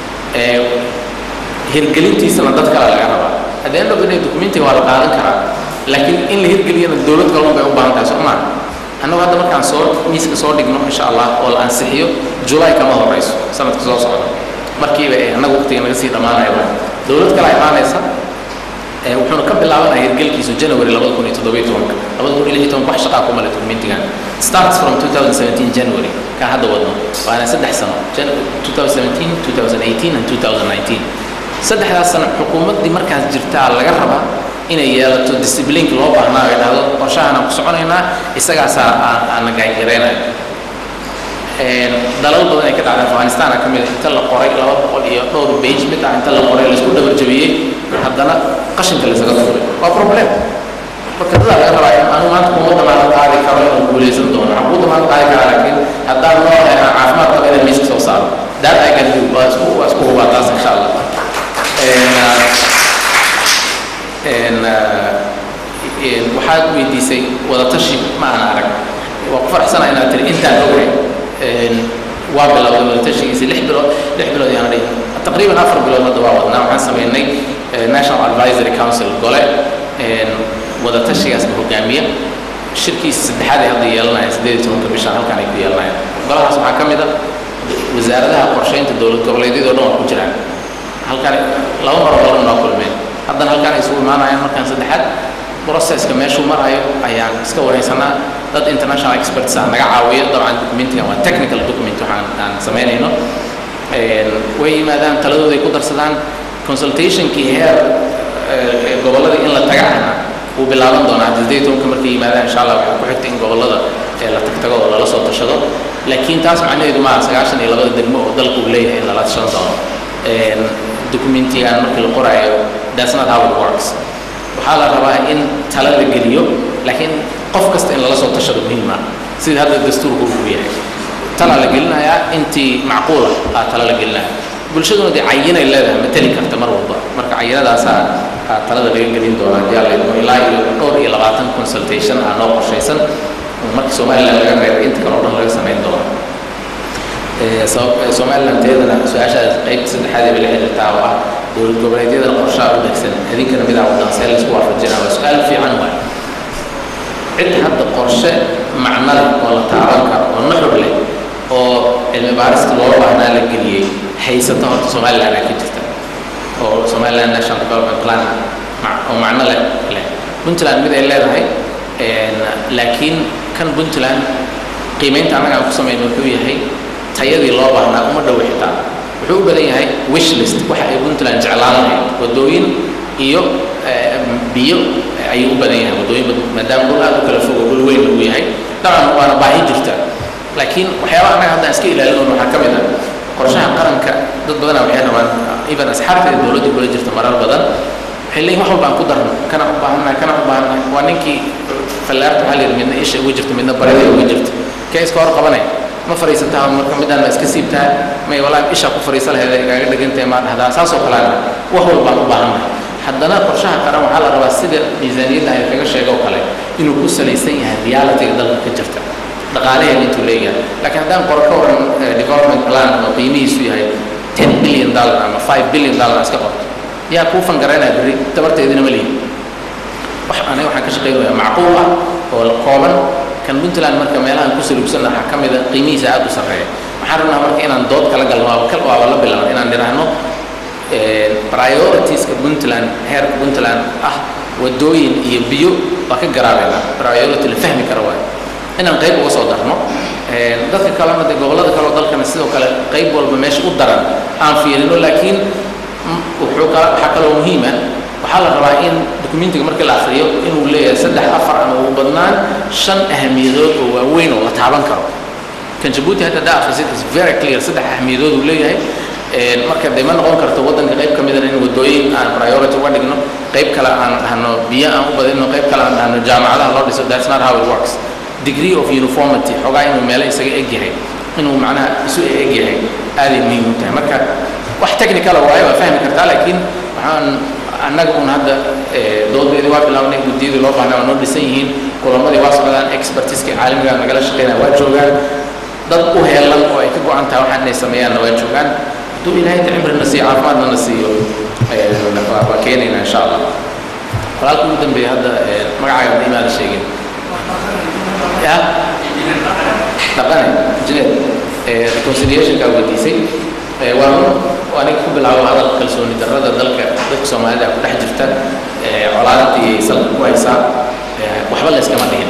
hirgelintiisana dad kale laga rabaa haddii end of the day documentiga waa la qaadan karaa laakiin in la hirgeliyana dowlad kalun bay u baahan tahay soo maa annagu hadda markaan soo miiska soo dhigno insha allah oo la ansixiyo july kama horeyso sanadka soo socda markiiba ee annaga waqtiga naga sii dhammaanaya dowlad kale imaanaysa wuxuuna ka bilaabanaya hirgelkiisu january labada kun iyo toddobiyo tobanka labada kun iyo lix iyo tobanka wax shaqaa kuma le documentigan starts from 2017 january kaa hadda wadno waana saddex sano 2017 2018 and 2019 saddexdaas sano xukuumaddii markaas jirtaa laga rabaa inay yeelato disciplineka loo baahnaa ay dhahdo qorshahaan ku soconaynaa isagaasaa aana gaangaraynaya dalal badan ay ka dhacday afghanistan ka mid inta la qoray laba boqol iyo dhowr page mid ah inta la qoray laisku dhabarjabiyey haddana qashinka laysaga tuuray waa problem marka dadaa laga rabaa in anu maanta kuma damaanad qaadi karo inuu guulaysan doono waxaan kuu damaanad qaadi karaa laakiin haddaan noo helaan caafimaad qaba inaan miiska soo saaro that I can do waa isku waa isku hubaa taas insha allah waxaad weydiisay wadatashi ma aan arag waa ku faraxsana inaad tiri intaan ogahay waa bilowday wadatashigiisi lix bilood lix bilood yaan dhihi taqriiban afar bilood hadda waa wadnaa waxaan sameynay national advisory council gole wadatashigaasna hogaamiya shirkiisa saddexaad ay hadda yeelanayaan siddeed iyo tobanka bishan halkan ay ku yeelanayaan golahaas waxaa ka mid a wasaaradaha qorsheynta dowlad goboleedyadoo dhan waa ku jiraan halkan laba maro badan noo kulmeen haddana halkan ay isugu imaanayaan markaan saddexaad processka meeshuu marayo ayaan iska wareysanaa dad international experts ah naga caawiya dabcan documentigan waa technical document waxaan aan samaynayno way yimaadaan taladooda ay ku darsadaan consultationkii heer gobollada in la taga ahna wuu bilaaban doonaa siddeed tobanka markay yimaadaan insha allah waxaa ku xigta in gobollada la tagtago oo lala soo tashado laakiin taas macnaheedu maaha sagaashan iyo labada degmo oo dalka uu leeyahay in lala tashan doono documentigan markii la qoraayo that's not how it works waxaa la rabaa in tala la geliyo laakiin qof kasta in lala soo tashado muhiima sida hadda dastuurku uu yahay tala la gelinayaa intii macquula aa tala la gelinaya bulshaduna dee cayinay leedahay ma teli karta mar walba marka cayinadaasaa aa talada laga gelin doonaa hadii alla idmo ilaa iyo dhowr iyo labaatan consultation aa noo qorshaysan marka somaliland laga reebo inta kale oo dhan laga samayn doono somaliland teedana su-aashaas qaybta saddexaad ee la xiriirtaa oo ah dowlad goboleedyada qorshaha u degsan idinkana midaa wadaan see laysku waafajinaa waa su-aal fiican waay cid hadda qorshe macno leh oo la taaban karo oo nuxur leh oo cilmi baarista loo baahnaa la geliyey haysata horta somaliland aa ka jirta oo somaliland national development plan oo macno leh leh puntland mid ay leedahay laakiin kan puntland qiimeynta annaga aan ku samayno wuxuu yahay tayadii loo baahnaa uma dhow xitaa wuxuu u badan yahay wish list waxa ay puntland jeclaan lahayd wadooyin iyo biyo ayuu u badan yahay wadooyin maadaama dhul aad u kala fogo dhul weyn uu yahay dabcan waana baahi jirta laakiin waxyaabaha annaga haddaan iska ilaalinoon waxaa ka mid ah qorshaha qaranka dad badanaa waxay rabaan even asxaabta ee dowladda kula jirta marar badan waxay leeyihin wax walbaan ku darno kana u baahannahay kana u baahannahay waa ninkii fallaarta waxaa la yidhi midna isha uga jirta midna barida uga jirta kee iska hor qabanay ma fariisataa marka midaan ma iska siibtaa may walaa isha ku fariisa laheed igaaga dhigantahay maa dhahdaa saasoo kaleana wax walbaan u baahannahay haddana qorshaha qaran waxaa la rabaa sida miisaaniyadda ay kaga sheego oo kale inuu ku salaysan yahay realitiga dalka ka jirta dhaqaalaheeda intuu leeyahay laakiin haddaan qoro ka waran development plan oo qiimihiisu yahay ten billion dollar ama five billion dollar iska qorto yaa kuu fangaraynaya berri dabarteedina ma lihin wax aniga waxaan ka shaqaynayaa macquul ah oo kooban kan puntland marka meelahan ku salugsanna waxaa ka mid a qiimihiisa aad u sarreeya waxaan rabnaa marka inaan dood kala galno waaba kal waaba la bilaabno inaan nidhaahno prioritiska puntland heerka puntland ah wadooyin iyo biyo waa ka garaabeynaa priority la fahmi kara waayo inaan qayb uga soo darno dadka kalena dee gobollada kale oo dalkana sidoo kale qayb walba meesha u daran aan fiirino laakiin wuxuu kala waxaa kaloo muhiima waxaa la rabaa in documentiga markii la akhriyo inuu leeyahay saddex afar ama ugu badnaan shan ahamiyadood oo waaweyn oo la taaban karo kan jabuuti hadda daa akhrisid is very clear saddex ahamiyadood uu leeyahay marka dee ma noqon karto waddanka qayb ka midana in wadooyin aan priority uga dhigno qayb kale aan dhahno biyo aan u badino qayb kale aan dhahno jaamacadaha loo dhiso that's not how it works degree of uniformity xogaa inuu meelo isaga eg yahay inuu macnaha isu eg yahay aaday muhiim u tahay marka wax technicala waaye waa fahmi kartaa laakiin waxaan annaga un hadda doodeedii waa bilaabnay guddiyadii loo baahnaa waa noo dhisan yihiin kulamadii waa socdaan expertiskii caalamiga nagala shaqeynaya waa joogaan dad u heelan oo ay ka go-an tahay waxaan inay sameeyaanna waa joogaan hadduu ilaahay inta cimrina siiyo caafimaadna na siiyo waa keenaynaa insha allah walaalka ugu dambeeya hadda magacaaga ma imaada sheegin ya dhaqane jineed reconciliationka weydiisay waa run oo aniga ku bilaabo hadalka kalsooni darrada dalka dadka soomaalida ku dhex jirta colaadii ay salka ku haysaa waxba la iskama dhihin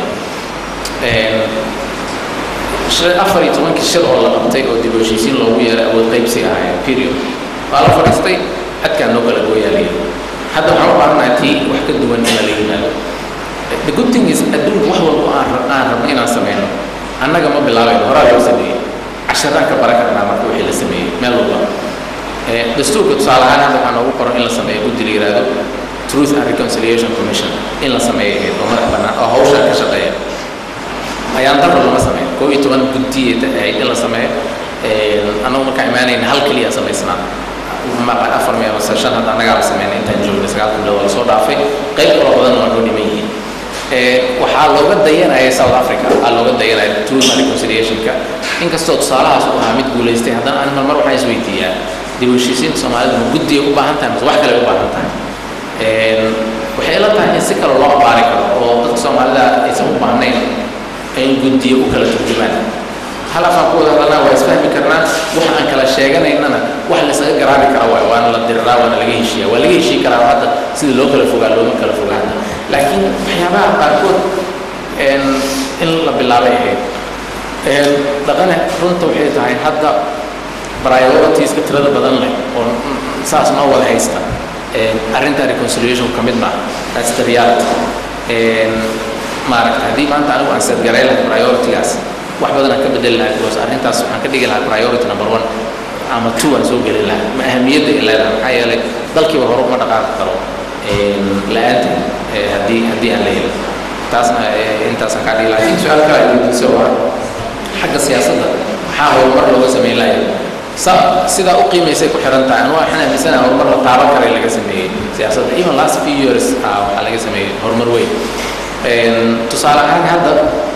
afar iyo tobankii shir oo la qabtay oo dib u heshiisiin loogu yeeray awood qaybsi ahaayeen period waa la fadhiistay xadkaan noo kala gooyaaliya hadda waxaan u baahanahay tii wax ka duwan in la yimaado the good thing is adduunka wax walba aan aan rabno inaan sameyno annaga ma bilaabayno horaa loo sameeyey casharaan ka baran karnaa marka wixii la sameeyey meel walba dastuurka tusaale ahaan hadda waxaa noogu qoran in la sameeyo guddi la yihahdo truth and reconciliation commission in la sameeyo ahayd oo madax bannaan oo hawshan ka shaqeeya ayaan darro lama sameeyo koo iyo toban guddiyeed ahayd in la sameeyo annagu markaan imaanayna hal keliya samaysnaa maqan afar miya mase shan hadda annagaa la sameynay intaan joognay sagaalka bilood waa lasoo dhaafay qayb kaloo badanna waa noo dhiman yihiin waxaa looga dayanaya south africa waxaa looga dayanaya truth and reconciliationka inkastoo tusaalahaas uu ahaa mid guulaystay haddana ani mar waxaan isweydiiyaa dib u heshiisiinta soomaalida ma guddiya u baahan tahay mase wax kale u baahan tahay waxay ila tahay in si kale loo abaari karo oo dadka soomaalida aysan u baahnayn in guddiya u kala turjumaan hal afaan ku wada hadalnaa waa isfahmi karnaa wax aan kala sheeganaynana wax laysaga garaabi kara waay waana la diriraa waana laga heshiiya waa laga heshii karaa hadda sidii loo kala fogaa looma kala fogaana laakiin waxyaabaha qaarkood in la bilaabay ahayd dhaqane runta waxay tahay hadda prioritiska tirada badan leh oo saas noo wada haysta arrinta reconciliation ka mid maaha that's the reality maaragta haddii maanta anigu aan setgaray lahay prioritigaas wax badan aan ka bedeli lahay because arrintaas waxaan ka dhigi lahaa priority number one ama two aan soo gelin lahaa ma ahamiyadda ay leedahay maxaa yeelay dalkiiba hore uma dhaqaaqi karo la-aanta haddii haddii aan la helin taasna intaasaan kaa dhigi lahaa laakiin su-aal kale ay weydiisay oo ah xagga siyaasadda maxaa horumar looga sameyn lahay sa sidaa u qiimaysay ku xiran tahay anu waxaan aaminsanaha horumar la taaban karay laga sameeyey siyaasadda even last few years ah waxaa laga sameeyey horumar weyn tusaale ahaan hadda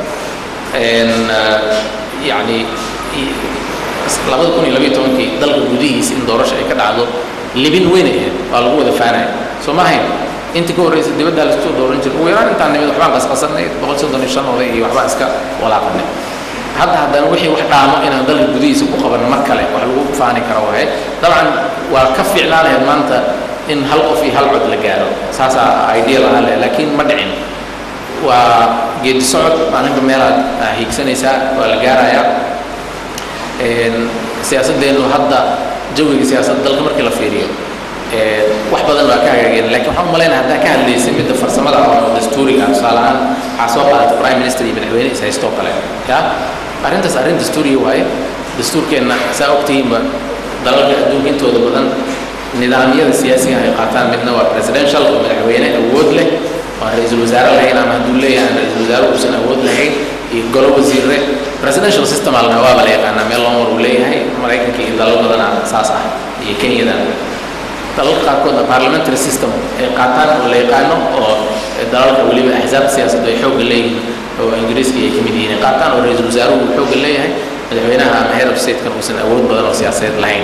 yani labada kun iyo labayo tobankii dalka gudihiisa in doorasho ay ka dhacdo libin weyn ay ahayd waa lagu wada faanaya soo ma ahayn intii ka horreysay dibaddaa lasoo dooran jiray ugu yaraan intaan nimid waxbaan qasqasanay boqol soddon iyo shan oday iyo waxbaan iska walaaqanay hadda haddana wixii wax dhaamo inaan dalka gudihiisa ku qabanno mar kale wax lagu faani karo waaye dabcan waa ka fiicnaan lahayd maanta in hal qof iyo hal cod la gaaro saasaa ideal ahaan leh laakiin ma dhicin waa geedi socod maalinka meelaad hiigsanaysaa waa la gaarayaa siyaasaddeenu hadda jawiga siyaasadda dalka markii la fiiriyo wax badan waa ka hagaageen lakin waxaan u malaynaya haddaa ka hadlaysay midda farsamada oo dastuuriga tusaale ahaan waxaa soo qaadatay prime minister iyo madaxweyne is haystoo kale ya arrintaas arrin dastuuriya waaye dastuurkeenna saa ogtihiinba dalalka adduunka intooda badan nidaamyada siyaasiga ay qaataan midna waa presidential oo madaxweyne awood leh waan ra-iisul wasaare lahayn ama hadduu leeyahay aan ra-iisul wasaare uusan awood lahayn iyo golo wasiirre presidential system alna waaba la yaqaanaa meel loo mar uu leeyahay maraykanka iyo dalal badana saas ah iyo kenyadan dalalka qaarkoodna parliamentary system ay qaataan oo la yaqaano oo dalalka weliba axsaabta siyaasaddu ay xoogga leeyihiin oo ingiriiska ay ka mid yihiin ay qaataan oo ra-iisul wasaaruhu uu xoogga leeyahay madaxweynaha ama head of statekan uusan awood badan oo siyaasadeed lahayn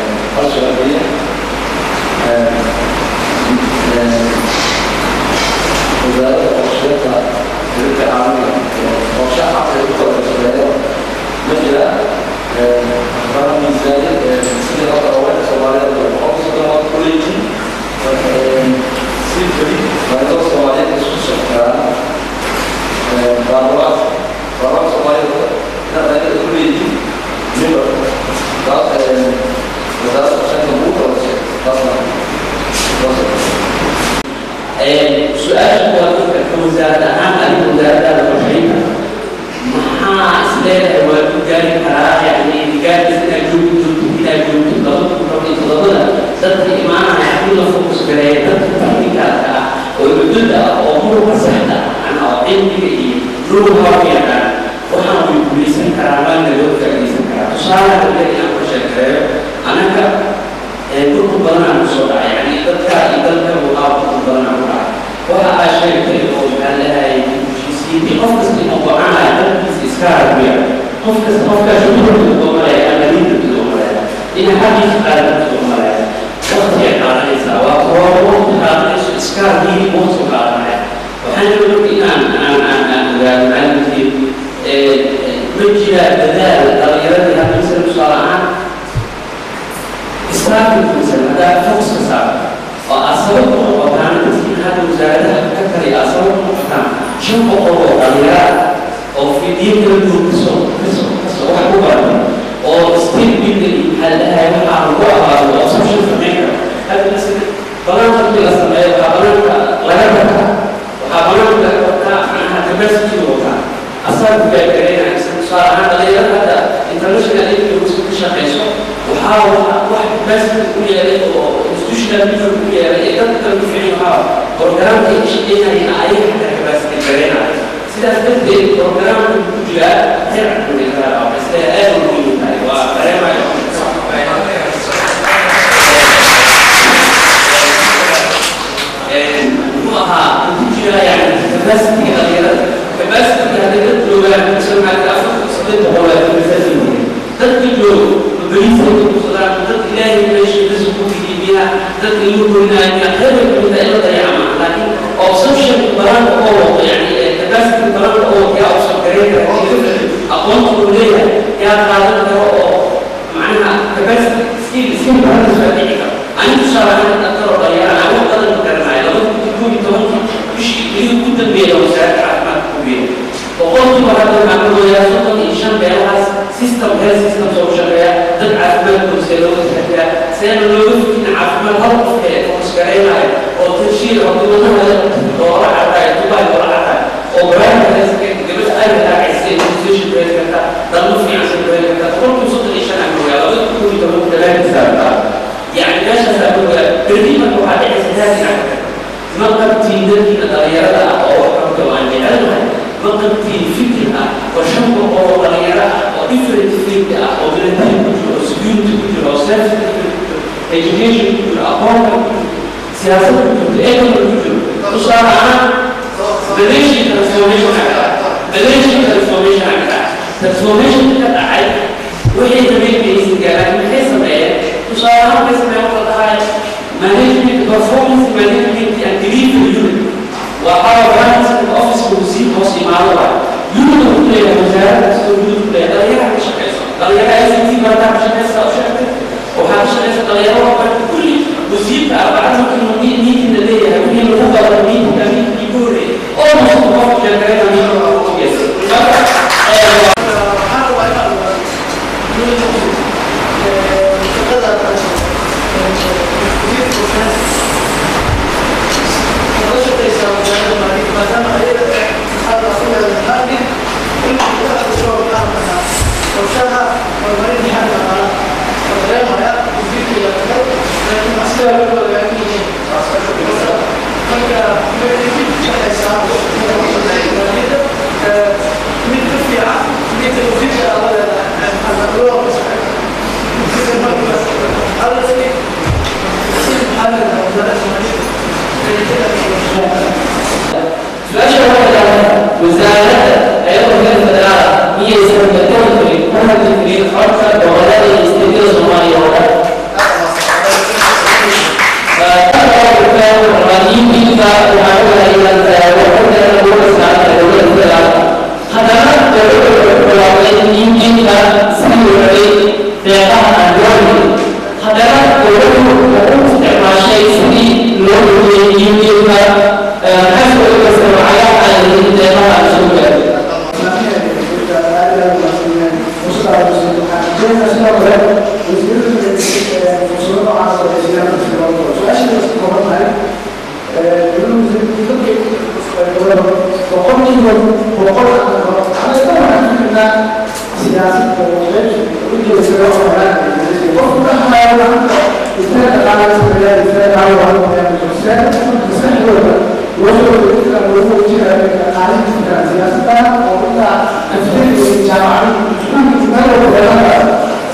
وزارة الشرطة شركة عامة وشحة في الوزارة مثل رقم ميزانية سنة أول سوالات وحفظ سنوات كليتي سيفري بعد سوالات السوسة بارواس بارواس سوالات لا لا كليتي نبر وزارة الشرطة موتا وزارة su-aasha waa dadka wasaarad ahaan adiga wasaaradaada qorshaynta maxaa isleedahay waa ku gaari karaa yani gaarkiis inaad joogto joogto inaad joogto laba kun toban iyo todobada dadka imaanaya haddii la fokus gareeya dadka technicalka ah oo xuduudda ah oo muruqa saxda ah oo cilmiga iyo lugu horfiican waxaan way guulaysan karaa waana loo faa'iidaysan karaa tusaale hadda inaan qorshe sheekeeyo anaga dhulku badanaa ku soo dhacay yani dadka iyo dalka muqaabka dhul badanaa ku dhacay waxa aa sheegtay oo maxaa leeyahay heshiisiintii qof kasta inuu go-aanaya dalkiisa iska harbiya qof kasta qofkaa shuruurka uga malaya ama diinta uga malaya ina xaqiisa qaadanta uga malaya waqti ay qaadanaysaa waa kooba waqti qaadanayso iska harbiyi waqti qaadanaya waxaan jira marka inaan aan aan aan ogaado macalimiintii ma jira dadaal dhalinyaradii hadda misal tusaale ahaan islaamka misal haddaa fokuska saaro oo aad sabab u noqotaan dadkiin hadda wasaaradaha ka kaliya aad sabab u noqotaan shan boqol oo dhalinyara oo fidiyo kala duwan kasoo kasoo kasoo wax ku baran oo state building maxaa dhahay waxaa lagu abaado oo social samayn kara hadda misal banaanka markii la sameeyo waxaa banaanka laga bartaa waxaa banaanka laga bartaa macnaha capacity wataa asaga gaagareynaya tusaale ahaan dhalinyarada hadda international agency ka shaqeyso waxaa wax capacity u yeelay oo institutional people u yeelay ee dadka kale ku ficin waxaa programka ay shaqeynayeen ayaga xataa capacity gareynaya sidaas darteed programka ku jira heer caqligaa oo isle aad u muhiim tahay waa dareemaya muxuu ahaa ku jira yani capacity dhalinyarada capacity hadday dad joogaan musamaka afarta sideed boqol waa capacity dadka joogo bariisa ku kusadaan dad ilaahay meesha risa ku tijiibiya dad ilu goynaya hebel kamida ila dayacma laakiin obsession baran oo waqo yani capacity baran oo yaa obsan gareyn kara aqoonta uu leeyahay yaa qaadan karo oo macnaha capacity skill skill baran soo dhici karo ani tusaale ahaan dhaktaroo dhalinyara aan wax badan garanaya labada kun koob iyo tobankii bishii keliya ugu dambeeya wasaaradda caafimaadka ku biiray boqolkiiba hadda waxaa ka gooyaa soddon iyo shan beelahaas system health system soo shaqeeya dad caafimaadkooda see looga taxadiyaa seena looga fikin caafimaad hal qofka ee fokusgareynaya oo tarshiir oo dibadahooda loola cadaayo dubai loola cadaayo oo baraarka healthcare gabadha ay raacaysa immunization ku heli karta dalmo fiican soo heli karta boqolkiiba soddon iyo shan aan gooyaa labada kun koob iyo tobanka dalaankiisa يعني ماشي سأقول ترتيبا وحاجة سهلة يعني ما قبتي ذلك الغيرة أو حركة وعن علمها ما قبتي فكرة وشنب أو غيرة أو different فكرة أو بلدين كتير أو security كتير أو self education كتير أقوام سياسة كتير economy كتير تصار عن بلاش transformation على بلاش transformation على transformation كتير عاد وهي تبين بإذن الله من حيث تصارع باسم وضعها management performance management and delivery unit وحاول برانس الاوفيس والوزير وصي مع الله يونت كل وزاره تسوي يونت كل غير مش كويس غير اي سي تي برضه مش كويس او شركه وحاجه كويس غير كل وزير ابعد ممكن نيجي نيجي نديه هي المفضل مين كمين يقول او مش مفضل شركه مين يس سياسة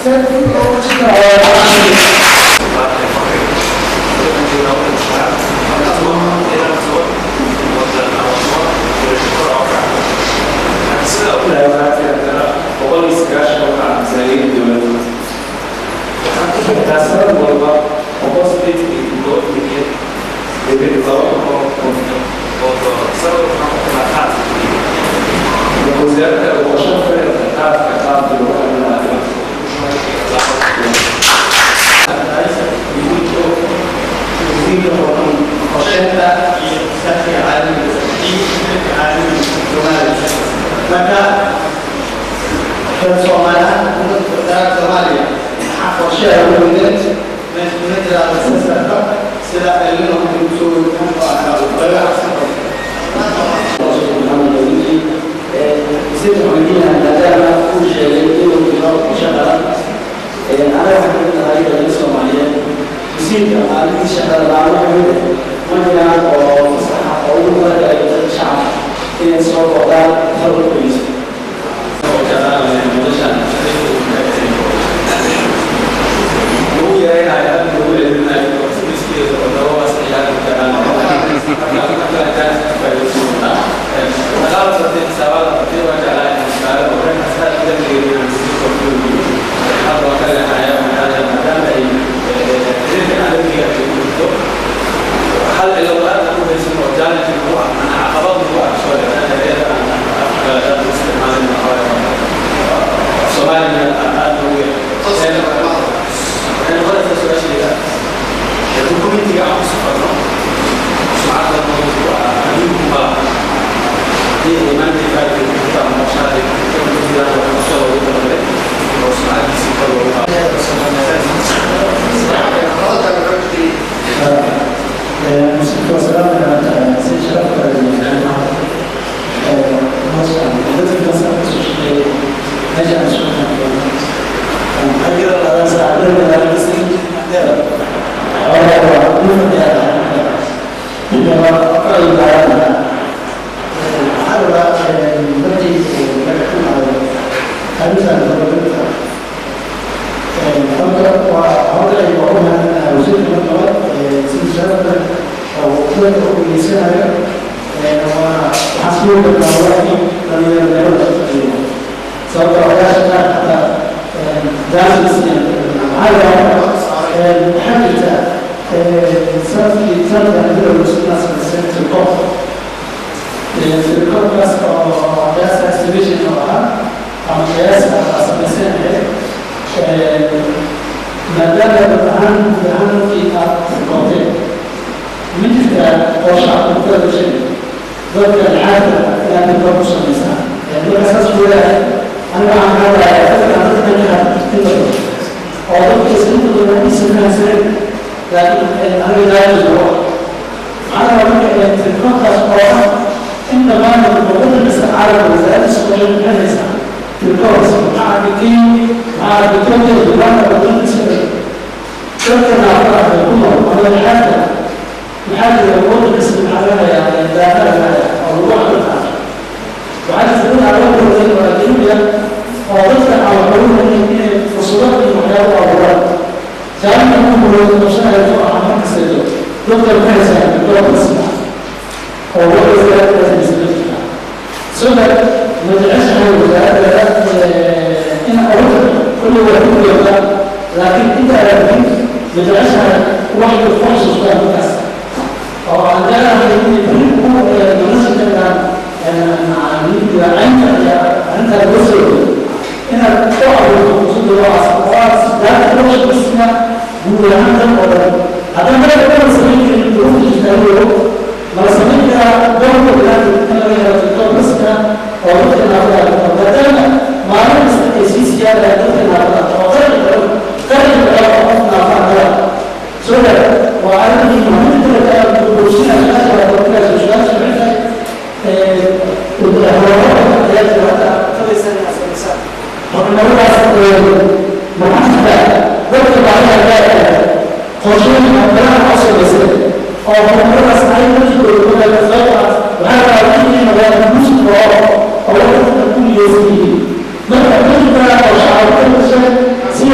Marka kadib baa oo shacabka ka dhashay sida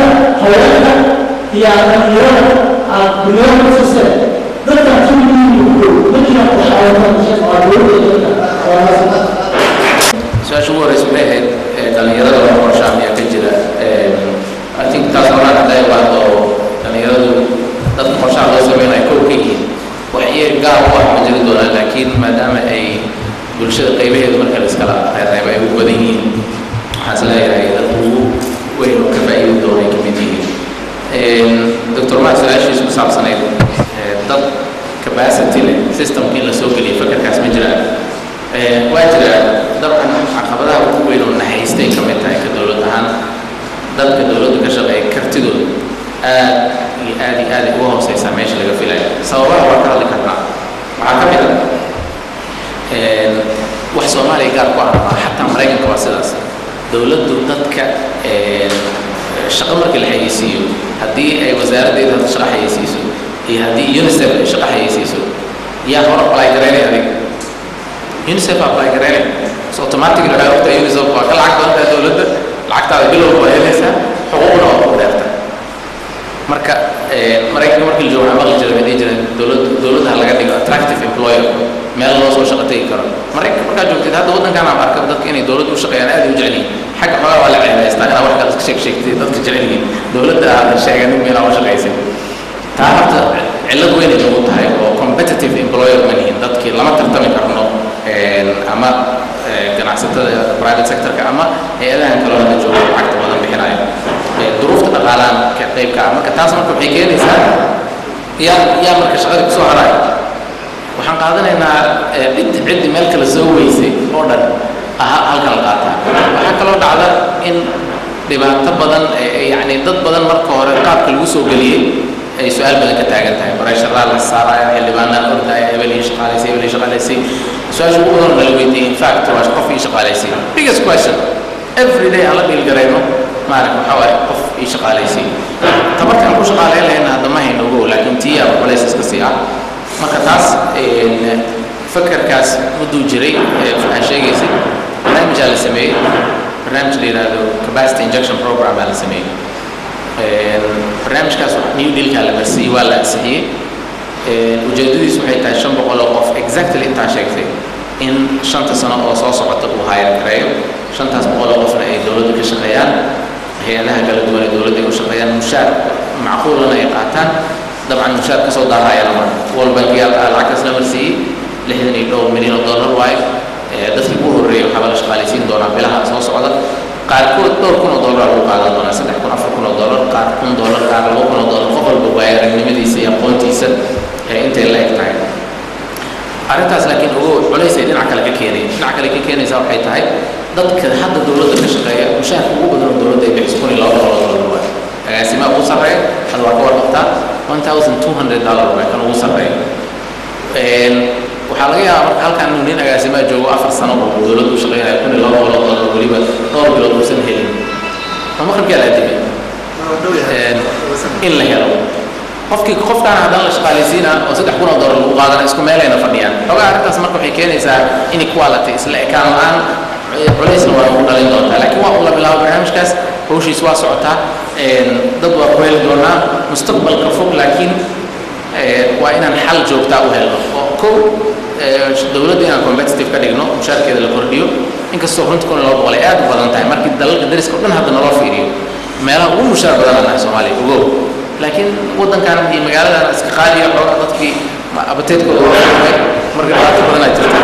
haweenka iyo dhalinyarada aad bilood ku siiseen dadka tuuliyiin ma jiraan qorshayaasha waa dowladda waa su-aasha ugu horeysa waxay ahayd ee, dhalinyarada wax qorshaa miyaa ka jira Ee, I think taas horaan hadday baahdo oo dhalinyaradu dadka qorshaha loo sameynayo kow ka yihiin wax iyaga gaar u ah ma jiri doonaan laakiin maadaama ay bulshada qaybaheedu marka la iskala reereebo ay ugu badan yihiin waxaan is leeyahay dadka ugu weyn oo ka faa'iidi doona ay ka mid yihiin doctor maa su-aashiisu ku saabsanayd ee, dad capacity leh systemka in la soo geliyo fakarkaas ma jiraan Ee, waa jira dabcan caqabadaha ugu weyn oo naxaystay ka mid tahay ka dowlad ahaan dadka dowladda ka shaqeeya kartidooda aad iyo aad iyo aad ay uga hooseysaa meesha laga filayo sababaha waa ka hadli karnaa waxaa ka mid ah een, wax soomaaliya gaar ku ah maaha xataa maraykanka waa sidaas dowladdu dadka een, shaqo markii la xayeysiiyo haddii ay wasaaraddeeda hadda shaqo xayeysiiso iyo haddii unicef ay shaqo xayeysiiso yaa hor apply garaynaya adiga unicef apply garaynaya so automatically waxay ogtahay unicef waa ka lacag badan tahay dowladda lacagtaada bilowga waa helaysaa xuquuqna waa ku dheerta marka ee, maraykanka markii la joogo waxaa maqli jiray waxay dhihi jireen dowladda dowladda ha laga dhigo attractive employer meel loo soo shaqo tegi karo maraykanka markaa joogtid hadda waddankan aan arka dadka inay dowladda u shaqeeyaan aad ay u jecel yihiin xagga xogaa waa la ceebaystaa inaa wax kale iska sheeg sheegtay dadka jecel yihiin dowladda aadan sheeganin meelaa u shaqaysan taa horta cillad weyn ay nagu tahay oo competitive employer ma nihin dadkii lama tartami karno een, ama ee, ganacsatada private sectorka ama hay-adahan kaloo hadda jooga lacagta badan bixinayo Ee, duruufta dhaqaalaan ka qaybka ah marka taas marka waxay keenaysaa yaa yaa marka shaqada kusoo haraya waxaan qaadanaynaa ee, cid ciddi meel kale soo weysay oo dhan aha halkan la qaataa waxaa kaloo dhacda in dhibaato badan ee- ee yacni dad badan marka hore qaabka lagu soo geliyey ay su-aal badan ka taagan tahay barasharaa la saaraya xildhibaanaan ordaya hebel ii shaqaalaysay hebel ii shaqaalaysay su-aasha ugu badan oo nala weydiiyey in fact waa qof ii shaqaalaysay biggest question every day aan la dhiilgarayno maarag waxaa waaye qof ii shaqaalaysay tabartaan ku shaqaalayn lahayna hadda ma hayno ogow laakiin tii aa culays iska sii ah marka taas een, fakarkaas mudduu jiray ee waxaa sheegaysay barnaamijaa la sameeyey barnaamij la yidhaahdo capacity injection program aa la sameeyey Een, barnaamijkaas new dealkaa la marsiiyey waa la ansixiyey Een, ujeedadiisu waxay tahay shan boqol oo qof exactly intaa sheegtay in shanta sano oo soo socota uu hayar gareeyo shantaas boqol oo qofna ay dowladda ka shaqeeyaan hay-adaha kala duwan ee dowladda ay u shaqeeyaan mushaar macquulana ay qaataan dabcan mushaar kasoo daahaya lama world bankiyaal ah lacagtaas la marsiiyey lixdan iyo dhowr milyan oo dollar waaye Ee, dadkii ugu horreeyay waxaaba la shaqaalaysiin doonaa bilaha soo socda qaarkood dhowr kun oo dollar lagu qaadan doonaa saddex kun afar kun oo dollar qaar kun dollar qaar laba kun oo dollar qof walba waaye aragnimadiisa iyo aqoontiisa ee intay la eg tahay arrintaas laakiin ugu culays ay dhinac kale ka keenay dhinac kale ka keenaysaa waxay tahay dadka hadda dowladda ka shaqeeya mushaharka ugu badan oo dowladda ay bixiso kun iyo laba boqol oo dollar waaye agaasimaha ugu sarreeya hadda waa ka warqabtaa one thousand two hundred dollar waaye kan ugu sarreeya Een, waxaa laga yaabaa marka halkan inuu nin agaasimaa joogo afar sano oo dowladda u shaqeynayo kun iyo laba boqol oo dollar weliba dhowr bilood uusan helin ma maqribkaa la adimay Een, in la helo qofkii qofkaan haddana la shaqaalaysiina oo saddex kun oo dollar lagu qaadana isku meelayna fadhiyaan xogaa arrintaas marka waxay keenaysaa inequality isla ekaan la-aan culaysna waa ugu dhalin doontaa laakiin waa ula bilaabo barnaamijkaas hawshiis waa socotaa Een, dad waa ku heli doonaa mustaqbalka fog laakiin ee, waa inaan xal joogtaa u helno oo kow ee, dowladda inaan competitive ka dhigno mushaarkeeda la kordhiyo inkastoo runta kun iyo laba boqol ay aad u badan tahay markii dalalka dariska o dhan hadda naloo fiiriyo meelaha ugu mushaar badan aan nahay soomaaliya ogow laakiin waddankan iyo magaaladan iska qaaliya xooga dadkii ma- abateedkooda waa furmay marka dhibaato badanaa jirta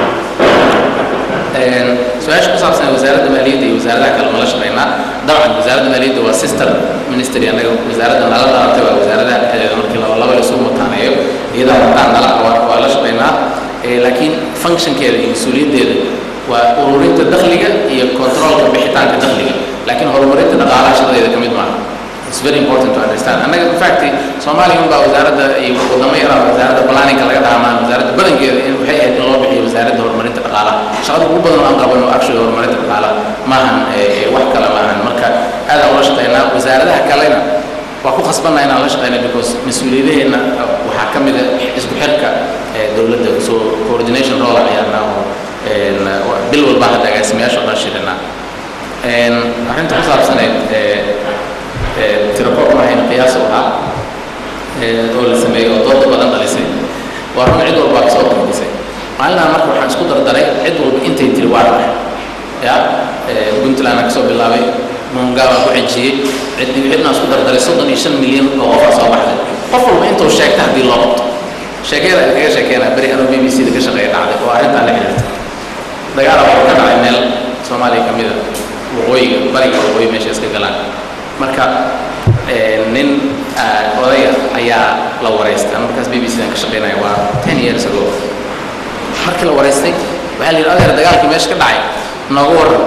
Een, su-aasha ku saabsan wasaaradda maaliyadda iyo wasaaradaha kale ma la shaqeynaa dabcan wasaaradda maaliyadda waa sister ministry annaga wasaaradda nala dhalatay waa wasaaradaha dhexdeeda markii laba laba lasu mutaaneeyo iyadaa haddaan nala waa waa la shaqeynaa Ee, laakiin functionkeeda iyo mas-uuliyaddeeda waa ururinta dakhliga iyo controlka bixitaanka dakhliga laakiin horumarinta dhaqaalaha shaqadeeda ka mid maaha It's very important to understand. Annaga in fact Soomaaliya unbaa wasaaradda iyo wadamo yaraa wasaaradda planninga laga dhaamaan wasaaradda badankeeda in waxay ahayd in loo bixiyo wasaaradda horumarinta dhaqaalaha shaqada ugu badan oo aan qabano actually horumarinta dhaqaalaha maahan ee, wax kale maahan marka aad aan ula shaqeynaa wasaaradaha kalena waa ku khasbanaa inaan la shaqeyna because mas-uuliyadaheenna waxaa ka mid a isku xirka ee, dowladda so coordination role aan ciyaarnaa oo een, bil walba hadda agaasimayaasha oo dhan shirinaa Een, arrinta ku saabsaneyd ee, tirakoob maahayn qiyaas u ahaa oo la sameeyey oo dooda badan dhalisay waa run cid walba kasoo qaybisay maalinaan marka waxaan isku dardaray cid walba intay tiri waa dhahay ya puntland aan kasoo bilaabay mungaa baan ku xejiyey cid cidnaan isku dardaray soddon iyo shan milyan oo qofaa soo baxday qof walba intuu sheegta haddii loo qabto sheekada ay kaga sheekeynaa beri anoo b b c da ka shaqeeya dhacday oo arrintaan la xiriirta dagaal waxaa ka dhacay meel soomaaliya ka mid a waqooyiga bariga waqooyi meesha iska galaan marka nin odaya ayaa la waraystay markaas b b c dan ka shaqeynaya waa ten years ago markii la waraystay waxaa la yidhi adeer dagaalkii meesha ka dhacay nooga waran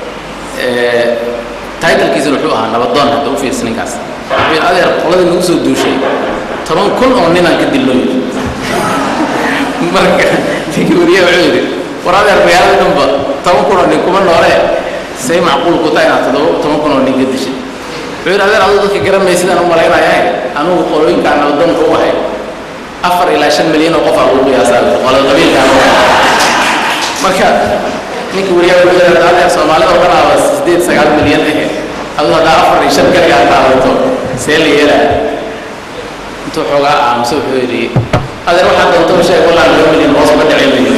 titlkiisana wuxuu ahaa nabadoon hadda u fiirsa ninkaas wuxuu yidhi adeer qoladii nagu soo duushay toban kun oo ninaan ka dilloo yidhi marka ninkii wariyaha wuxuu yidhi war adeer magaalada dhanba toban kun oo nin kuma noole say macquul ku tahay inaad todoba toban kun oo nin ka dishay wuxuu yidhi adeer aduu dadka garanmay sidaan u malaynayaa anugu qolooyinkaan nabadoonka u ahay afar ilaa shan milyan oo qof aa lagu qiyaasaa qolada qabiilkaan u ahay marka ninka wariyaha wuxuu yidhi adeer soomaalida oo dhan aaba sideed sagaal milyan ahe aduu haddaa afar iyo shan kaligaa qaadato see la yeelaa intuu xoogaa aamuso wuxuu yidhi adeer waxaa doonto u sheeg wallaan laba milyan hoos uga dhicin mayo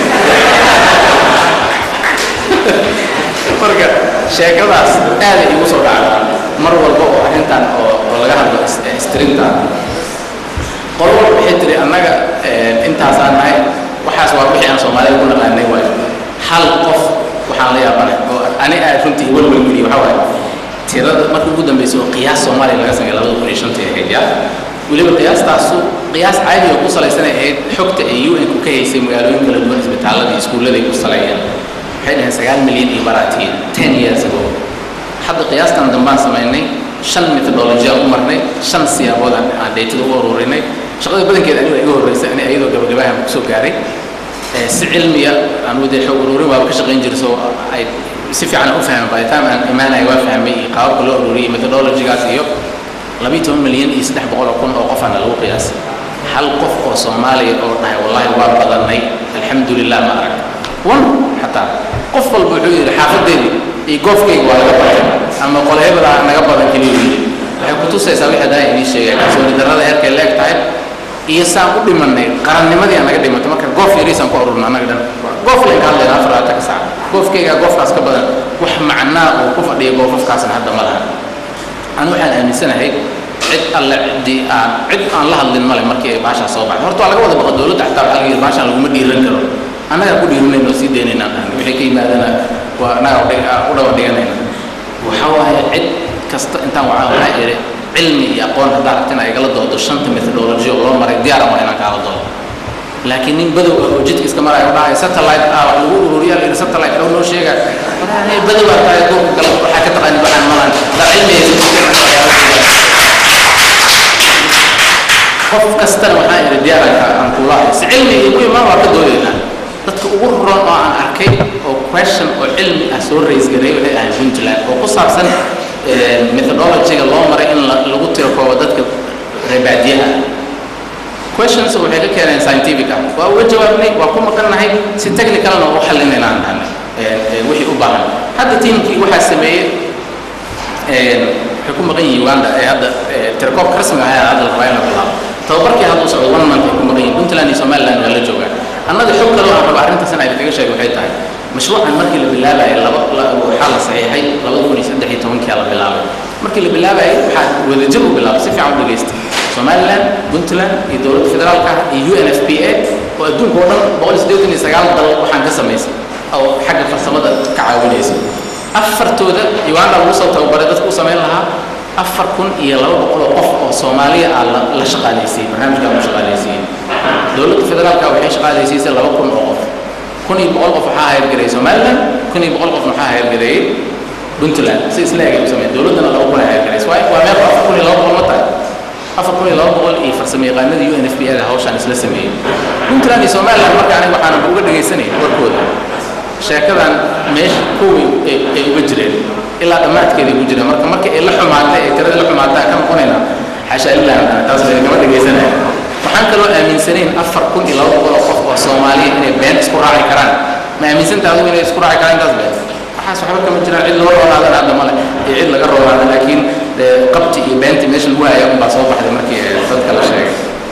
marka sheekadaas aaday igu soo dhacdaa mar walba oo arrintan oo oo laga hadlo istirinta qolo walba waxay tiri annaga intaasaan nahay waxaas waa wixii aan soomaalida ku naqaanay waayo hal qof waxaan la yaabanay oo ani aad runtii walwalgeliyo waxaa waaye tirada markii ugu dambeysay oo qiyaas soomaaliya laga sameeyay labada kun iyo shantii ahayd yaa weliba qiyaastaasu qiyaas caadi oo ku salaysanay ahayd xogta ay u n ku ka haysay magaalooyin kala duwan isbitaalada iyo iskuullada ay ku saleeyeen waxay dhaheen sagaal milyan iyo baraatiin ten years ago hadda qiyaastan dambaan samaynay shan methodology aan u marnay shan siyaabood aan aan daytada u ururinay shaqada badankeeda aniga iga horreysay ani iyadoo gabagabahan kusoo gaaray si cilmiya anugu dee xog ururin waaba ka shaqayn jiray soo ay si fiican u fahmay by the time aan imaanaya waa fahmay iyo qaababka loo ururiyay methodologygaas iyo labiyi toban milyan iyo saddex boqol oo kun oo qofaana lagu qiyaasay hal qof oo soomaaliya oo dhahay wallahi waa badanay alxamdulilah ma arag one xataa qof walba wuxuu yidhi xaafadeedii iyo goofkayga waa laga badan ama qolhebada naga badan keliya yidhi waxay ku tusaysaa wixii hadaa inii sheegay kalsooni darrada heerkay leeg tahay iyo saan u dhimanay qarannimadii aan naga dhimatay marka goof yariisaan ku ururna annaga dhan goof layn ka hadlayna afar labaatan ka saac goofkaygaa goofkaas ka badan wax macnaa uu ku fadhiya goofafkaasna hadda ma laha anu waxaan aaminsanahay cid alle ciddii aan cid aan la hadlin male markii ay baashaa soo baxday horta waa laga wada baqa dowladda xataa waxaa laga yidhi baashaan laguma dhiiran karo annagaa ku dhiirinayno sii daynaynaan dhahnay wixii ka yimaadana waa annagaa u dhawa dhiganayna waxa waaye cid kasta intaan waxaa waxaa idhi cilmi iyo aqoon haddaa rabtin ay igala doodo shanta methodology oo loo maray diyaaran waa inaan kaala doodo laakiin nin badow ah oo jidka iska maraya u dhahay satellite ah wax lagu ururiyaa la yidhi satellite dhow noo sheega walahi badow aa tahay goobka kale waxaa ka taqaani waxaan malan daa cilmiyaysa qof kastana waxaa idhi diyaaranka aan kulahay si cilmi iyo muhim ah waa ka doodaynaa dadka ugu ron oo aan arkay oo question oo cilmi ah soo raise gareey waxay ahayd puntland oo ku saabsan methodologyga loo maray in lagu tiro koobo dadka reebaadiyaha questions waxay ka keeneen scientific ah waa uga jawaabnay waa ku maqannahay si technicalna u xalinayna aan dhahnay wixii u baahan hadda tiimkii waxaa sameeyey waxay ku maqan yihiin uganda ee hadda tirakoobka rasmiga ah hadda la rabaa in la bilaabo tababarkii hadda u socdo one month ay ku maqan yihiin puntland iyo somaliland waa la joogaa annaga xog kale aan raba arrintaas in idinkaga sheego waxay tahay mashruucan markii la bilaabayay laba waxaa la saxiixay labada kun iyo saddex iyo tobankia la bilaabay markii la bilaabayay waxaa wadajir u bilaabay si fiican u dhegaysta somaliland puntland iyo dowladda federaalka ah iyo u n f p a oo adduunka oo dhan boqol iyo siddeetan iyo sagaal dal waxaan ka samaysay oo xagga farsamada ka caawinaysa afartooda uganda lagu soo tababaray dadku u samayn lahaa afar kun iyo laba boqol oo qof oo soomaaliya ah la shaqaalaysiiyey barnaamijkaa lagu shaqaalaysiiyey dowladda federaalka waxay shaqaalaysiisay laba kun oo qof kun iyo boqol qof waxaa hayargareeyey somaliland kun iyo boqol qof waxaa hayargareeyey puntland si isla eg ay u sameeyeen dowladdana laba kun ay hayargareysay waa waa meel afar kun iyo laba boqol ma tahay afar kun iyo laba boqol iyo farsamo yaqaanadii u n f p a da hawshaan isla sameeyey puntland iyo somaliland marka aniga waxaan uga dhegaysanay warkooda sheekadan meesha kuwii ay uga jireen ilaa dhammaadkeeda ay ku jireen marka markii ay la xumaatay ay tirada la xumaatay aan ka noqonaynaa xasha illah taas kama dhegaysanaya waxaan kaloo aaminsanayn afar kun iyo laba boqol oo qof oo soomaaliya inay been isku raaci karaan ma aaminsantaha adigu inay isku raaci karaan intaas been waxaas waxba kama jiraan cid loo roonaadana hadda male iyo cid laga roonaada laakiin qabti iyo beentii meesha lagu haya unbaa soo baxday markii eh, dadka la sheegay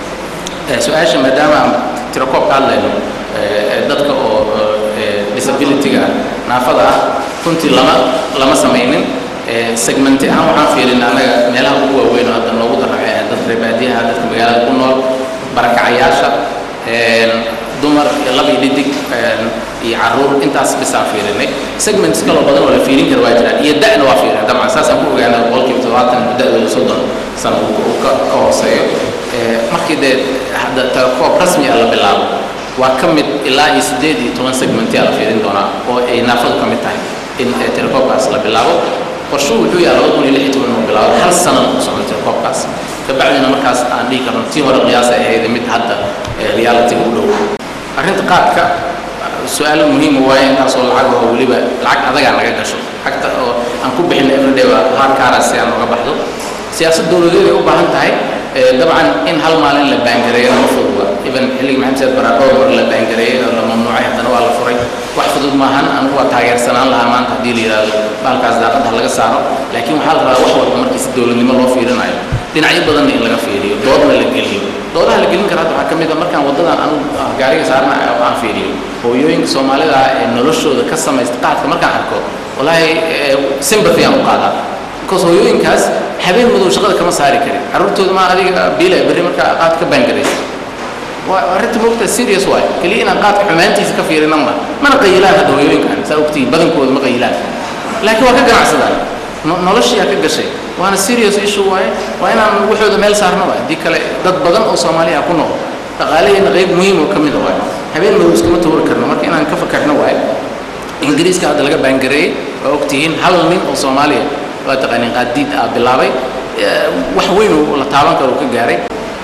Eh, su-aasha maadaama aan tirakoob ka hadlayno eh, dadka oo eh, disability-ga naafada ah runtii lama lama samaynin Eh, segmenti ahaan waxaan fiirin annaga meelaha ugu waaweyn oo hadda noogu darracay ah dadka reer baadiyaha dadka magaalada ku nool barakacayaasha een, dumar iyo lab iyo dhidig een, iyo caruur intaas bisaan fiirinay segments kaloo badan oo la fiirin kara waa jiraan iyo da'na waa fiirin dabcan saasaan ku ogaanay boqolkiiba todobaatan da'dooda soddon sano uu uu ka ka hooseeyo Eh, markii dee hadda telekoob rasmi ah la bilaabo waa ka mid ilaa iyo siddeed iyo toban segmentiyaa la fiirin doonaa oo ay naafadu ka mid tahay in eh, telekoobkaas la bilaabo qorshuhu wuxuu yahay labada kun iyo lix iyo toban inuu bilaabo hal sanana ku socdo telekoobkaas kabacdina markaas aan dhihi karno tii hore qiyaasa ahayd mid hadda eh, reality u dhow arrinta qaadka su-aal muhiim waaye intaasoo lacag oo weliba lacag adagaa naga gasho lacagta oo aan ku bixinay everyday waa hard currency si aan uga baxdo siyaasad dowladeed ay u baahan tahay Eh, dabcan in hal maalin la baangareeyo ma fududa even xilligii maxamed said baradho mar la baangareeyey oo la mamnuucay haddana waa la furay wax fudud maahan anigu waa taageersanaan lahaa maanta haddii la yidhaahdo baalkaas daaqadda ha laga saaro laakiin waxaa la rabaa wax walba markii si dowladnimo loo fiirinayo dhinacyo badanna in laga fiiriyo doodna la geliyo doodaha la gelin kara hadda waxaa ka mid a markaan waddadan anu gaariga saarna oo aan fiiriyo hooyooyinka soomaalida ah ee noloshooda ka samaysta qaadka markaan arko wallaahi eh, sympathy aan u qaadaa because hooyooyinkaas habeen madow shaqada kama saari karin carruurtooda ma adiga biila berri markaa qaad ka baangaraysa waa arrinta moogtaa serious waay keliya inaan qaadka xumaantiisa ka fiirinan ma mana qayilaan hadda hooyooyinkan saa ogtihiin badankooda ma qayilaan laakiin waa ka ganacsadaan no- noloshiyaa ka gashay waana serious issue waaye waa inaan waxooda meel saarno waay haddii kale dad badan oo soomaaliya ku nool dhaqaalaheena qayb muhiim oo ka mid a waay habeen madow iskama tuuri karno marka inaan ka fakarno waay ingiriiska hadda laga baangareeyey waa ogtihiin hal nin oo soomaaliya waa taqaaniin qaadiid ah bilaabay Eh, wax weyn oo la taaban karo uu ka gaaray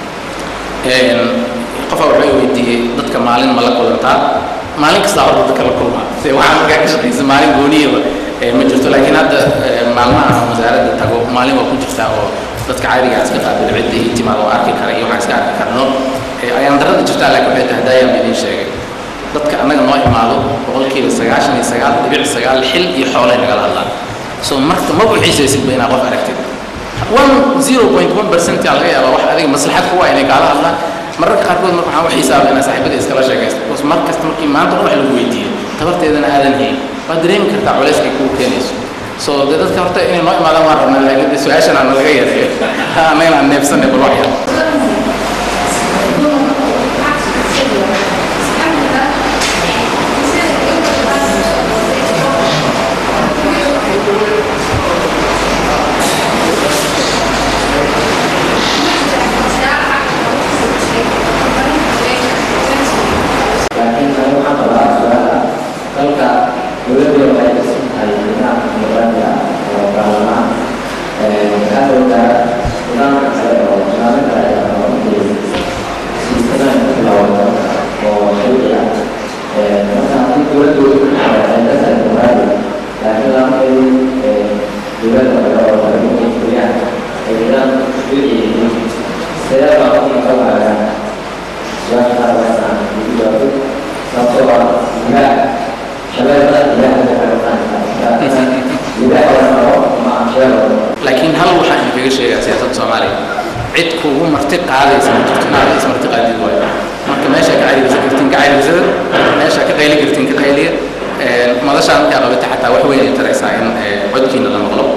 Een, qofaa wuxuu weydiiyey dadka maalin ma la kulantaa maalin kasta horta dadka la kulmaa se waxaa markaa ka shaqaysa maalin gooniyaba eh, ma jirto laakiin hadda eh, maalmaha aan wasaaradda tago maalin waa ku jirtaa oo dadka caadiga iska qaabil cidda iyo timaad oo arki kara iyo waxaan iska arki karno Eh, ayaan darada jirtaa laakiin waxay tahay daayaan idiin sheegay dadka annaga noo imaado boqolkiiba sagaashan iyo sagaal dhibic sagaal xil iyo xoolay nagala hadlaan so marka ma buuxiisaysidba inaad qof aragtid one zero point one percent aa laga yaabaa wax adiga maslaxad kuwa inay kaala hadlaan mararka qaarkood marka waxaan u xisaaba inaa saaxiibada iskala sheekaysto because mar kasta markii maanta wax lagu weydiiyo tabarteedana aadan hayn waad dareemi kartaa culayskay kugu keenayso so dee dadka horta inay noo imaadaan waan rabnaa laakiin dee su-aashan aan laga yareeyo annagana aan neefsanay bal wax yar laakiin tani waxaan qabaa su-aala dalka dowladda waxay dhisan tahay nidaamka dimuqraadi ah oo baarlamaan waxaa moodaa nidaamka kale oo nidaamyo kale ayaa noqonayay siisanayn ku bilaaban dalka oo sharci ah marka haddii dowladdu waxay ka tahay dimuqraadi laakiin lamakeedu dowladda kale oo laga fuliyaan ay nidaamka sharci yihiin sidee baa ku noqon lahaa su-aasha qaar waxaan ugu jawaabay sababtoo ah ilaah shabeellada ilaah waxay noqonaysaa ilaah waa noo ma ansheego laakiin hal waxaan idinkaga sheegaa siyaasadda soomaaliya cid kugu marti qaadaysa ma jirto inaad is marti qaadid waayo marka meesha ka cayilsan kartiin ka cayilsada meesha ka qayli kartiin ka qayliya Een, madashaan markaa qabata xataa wax weyn ay taraysaa in eh, codkiina la maqlo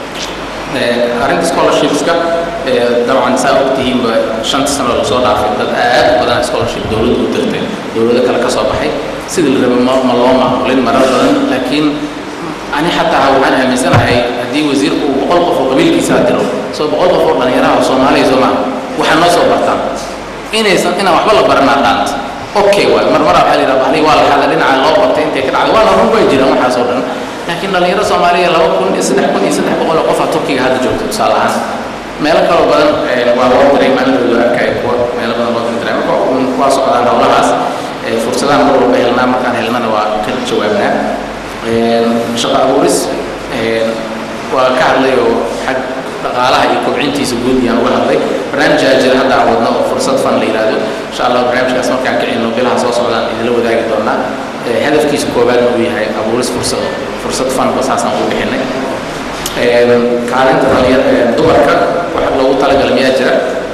Een, arrinta scholarshipska eh, dabcan saa ogtihiinba shanta sano lasoo dhaafay dad aad u badan scholarship dowladdu u dirtay dowlado kale ka soo baxay sidii la rabay ma ma loo maamulin marar badan laakiin ani xataa waxaan aaminsanahay haddii wasiirku uu boqol qof oo qabiilkiisa diro soo boqol qof oo dhallinyaraha oo soomaaliya soo maaha waxaa noo soo bartaan inaysan inaan waxba la baranaa dhaanta okay waay mar maraa waxaa la yidhaha bahli waa la xada dhinaca loo qabtay intay ka dhacday waana run way jiraan waxaas oo dhan laakiin dhallinyaro soomaaliya laba kun iyo saddex kun iyo saddex boqol oo qofaa turkiga hadda joogta tusaale ahaan meelo kaloo badan eh, waa loo diray maalmadooda arkaya kuwa meelo badan loo diray marka un waa socdaan howlahaas eh, fursadahan mar walba helnaa markaan helnana waa ka jawaabnaa Een, shaqo abuuris een, waa ka hadlay oo xag dhaqaalaha iyo kobcintiisa guud ayaan uga hadlay barnaamijaa jira hadda aan wadno oo fursad fan la yidhaahdo insha allah barnaamijkaas markaan kicino bilaha soo socdaan idinla wadaagi doonaa Eh, hadafkiisa koowaadna uu yahay abuuris fursado fursad fanba saasaan ugu bixinay Een, kaalinta dhalinyar- ee, dumarka loogu talagalay miyaa jira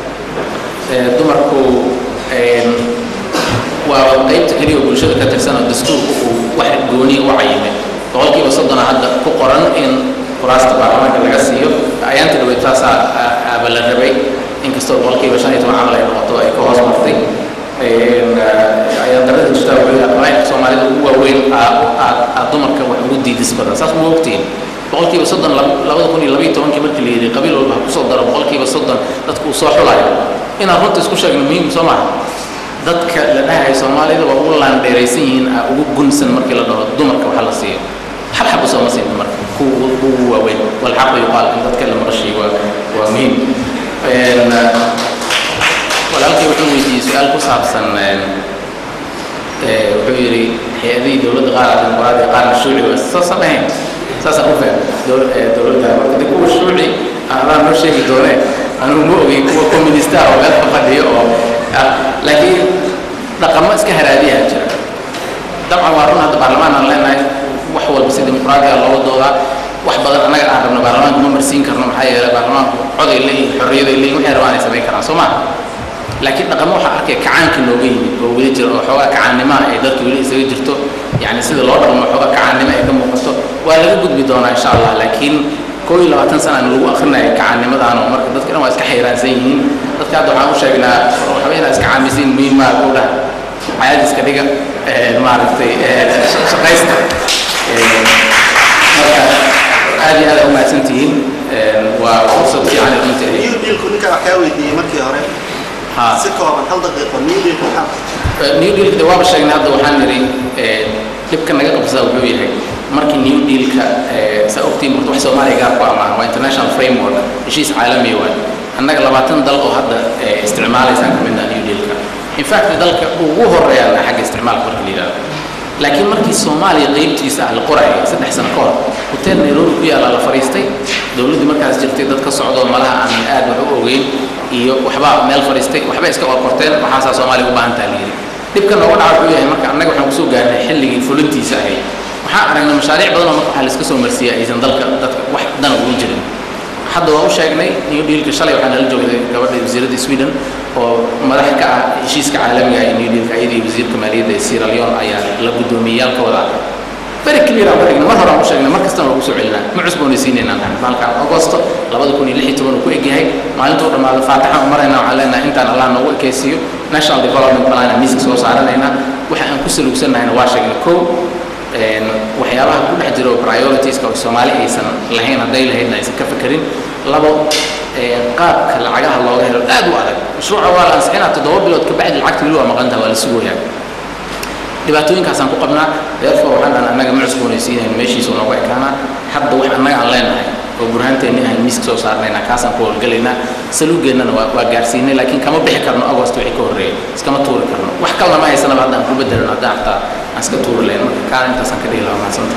Ee, dumarku een, waa qaybta keliya oo bulshada ka tirsan oo dastuurku uu wax gooni u cayimay boqolkiiba soddona hadda ku qoran in kuraasta baarlamaanka laga siiyo ayaanta dhaweyd taasaa aa- aaba la rabay inkastoo boqolkiiba shan iyo toban camal ay noqoto ay ka hoos martay Een, ah, ayaan darada jirtaa wuxuu yahay qabaa'ilka soomaalida ugu waaweyn aa- aad aad dumarka wax ugu diidis badan saas ma ogtihin boqolkiiba soddon lab- labada kun iyo labaiyo tobankii markii la yidhi qabiil walba ha kusoo daro boqolkiiba soddon dadku uu soo xulayo inaan runta isku sheegno muhiim soo maaha dadka la dhahayo soomaalida waa ugu laandheeraysan yihiin aa ugu gunsan markii la dhaho dumarka waxa la siiyo xabxabu sooma siin dumarka kuwa ugu ugu waaweyn walxaqu yuqaal in dadka la maqashiyo waa waa muhiim Een, ah, walaalkay wuxuu weydiiyey su-aal ku saabsan een, ee, wuxuu yidhi hay-adihii dowladda qaar ah dimuqraadi qaarna shuuci waa saasan ahayn saasaan u fahmay Dow- ee, dowladda marka de kuwa shuuci anaa noo sheegi doonee anugu ma ogey kuwa communista oo meel ka fadhiyo oo ah, laakiin dhaqamo iska haraadiyaa jira dabcan waa run hadda baarlamaan aan leenahay wax walba si dimuqraadiga looga doodaa wax badan annaga aan rabno baarlamaanka ma marsiin karno maxaa yeelay baarlamaanku coday leeyihin xorriyaday leeyihin waxay rabaan ay samayn karaan soo maha laakiin dhaqamo waxaa arkaya kacaanka nooga yimid oo weli jira oo xoogaa kacaannimaha ay dadka weli isaga jirto yacni sida loo dhaqmo xoogaa kacaannimo ay ka muuqato waa laga gudbi doonaa insha allah laakiin koo iyo labaatan sana aan lagu akrinaya kacaannimadaan oo marka dadka dhan waa iska xayraansan yihiin dadka hadda waxaan u sheegnaa waxba inaa iska caamisiin muhiim maa ku dhah caadiska dhiga ee, maaragtay ee, sh- shaqaysta Ee, marka aad iyo aad aa u mahadsantihiin Ee, waa fursad fiican runtii new dealku ninka wax kaa weydiiyey markii hore ha si kooban hal daqiiqo new dealku maxaa new dealka de waaba sheegnay hadda waxaan nidhi ee, dhibka naga qabsada wuxuu yahay markii new dealka ee, saa ogtiin horta wax soomaaliya gaar ku amaahan waa international framework heshiis caalami waay annaga labaatan dal oo hadda ee, isticmaalaysaan ka mid ah new dealka in fact dalka ugu horeeyaan xagga isticmaalka marka la yidhahdo laakiin markii soomaaliya qeybtiisa ah la qorayay saddex sano ka hor hotel nairobi ku yaalla la fadhiistay dowladdii markaas jirtay dad ka socdoo malaha aan aad wax u ogeyn iyo waxbaa meel fadhiistay waxbay iska qorqorteen waxaasaa soomaaliya u baahan taha la yidhi dhibka nooga dhaca wuxuu yahay marka annaga waxaan kusoo gaarnay xilligii fulintiisa ahayd waxaan aragnay mashaariic badan oo marka waxaa laiska soo marsiiyay aysan dalka dadka wax dan ugu jirin hadda waa u sheegnay new dealka shalay waxaa nala joogday gabadha wasiiradda sweden oo madax ka ah heshiiska caalamiga ah ee new dealka iyadii wasiirka maaliyadda ee sierra leone ayaa la gudoomiyeyaalkooda very clear aan ka dhignay mar hore aan u sheegnay mar kastana waa kusoo celinaa ma cusboonaysiinaynaa nahay maalka agosto labada kun iyo lix iyo toban uu ku egyahay maalintuu dhammaado faataxaan u maraynaa waxaan leenahay intaan allah noogu ekaysiiyo national development plan aan miiska soo saaranaynaa waxa aan ku salugsannahayna waa sheegnay kow een, waxyaabaha ku dhex jiro prioritiska oo soomaali aysan lahayn hadday lahaydna aysan ka fekerin labo een, qaabka lacagaha looga helo aad u adag mashruuca waa la ansixinaa toddoba bilood ka bacdi lacagta weli waa maqantaha waa la sugooyaa dhibaatooyinkaasaan ku qabnaa therefore waxaan dhahan annaga ma cusboonaysiinayn meeshiisu nooga ekaanaa hadda wax annaga aan leenahay oo burhaanteenni ahan miiska soo saarnaynaa kaasaan ku howlgelaynaa saluugeennana waa waa gaarsiinay laakiin kama bixi karno agost wixii ka horreeyay iskama tuuri karno wax kalena ma haysanaba hadda aan ku bedelin haddaan xataa aan iska tuuri lahayn marka kaan intaasaan ka dhihi lahaa mahadsanta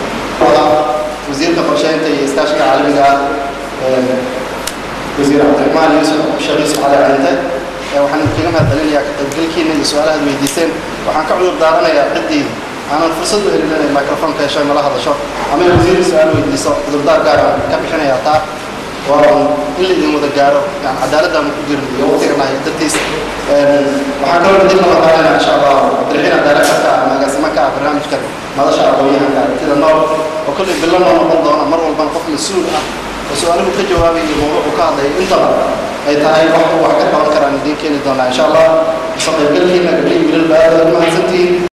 wasiirka qorsheynta iyo iskaashiga caalamiga ah ee, wasiir cabdiraxmaan yuusuf sheekh yuusuf cali cinte ee waxaan idinkaga mahadcelinayaa ka qaybgalkiina iyo su-aalahaad weydiiseen waxaan ka cudur daaranayaa ciddii aanan fursad u helin inay microfonka hesho nala hadasho ama ay wasiir su-aal weydiiso cudurdaar gaar aan ka bixinayaa taa waa un in la idin wada gaaro yani cadaaladdaanu ku jirin iyo waqtiganahay dartiis Een, waxaan kaloo idin nala qaadanaya insha allah cabdiraxiin cadaaladka ama agaasimo ka ah barnaamijkan madasha aqoonyahanka aragtida nool oo kolley bilo noo noqon doona mar walbana qof mas-uul ah oo su-aaluhu ka jawaabaya iyo mawduucu ka hadlaya intaba ay tahay wax wax ka qaban karaan idiin keeni doonaa insha allah soo qaybgalkiina gabdhihii wiilal baad mahadsantihiin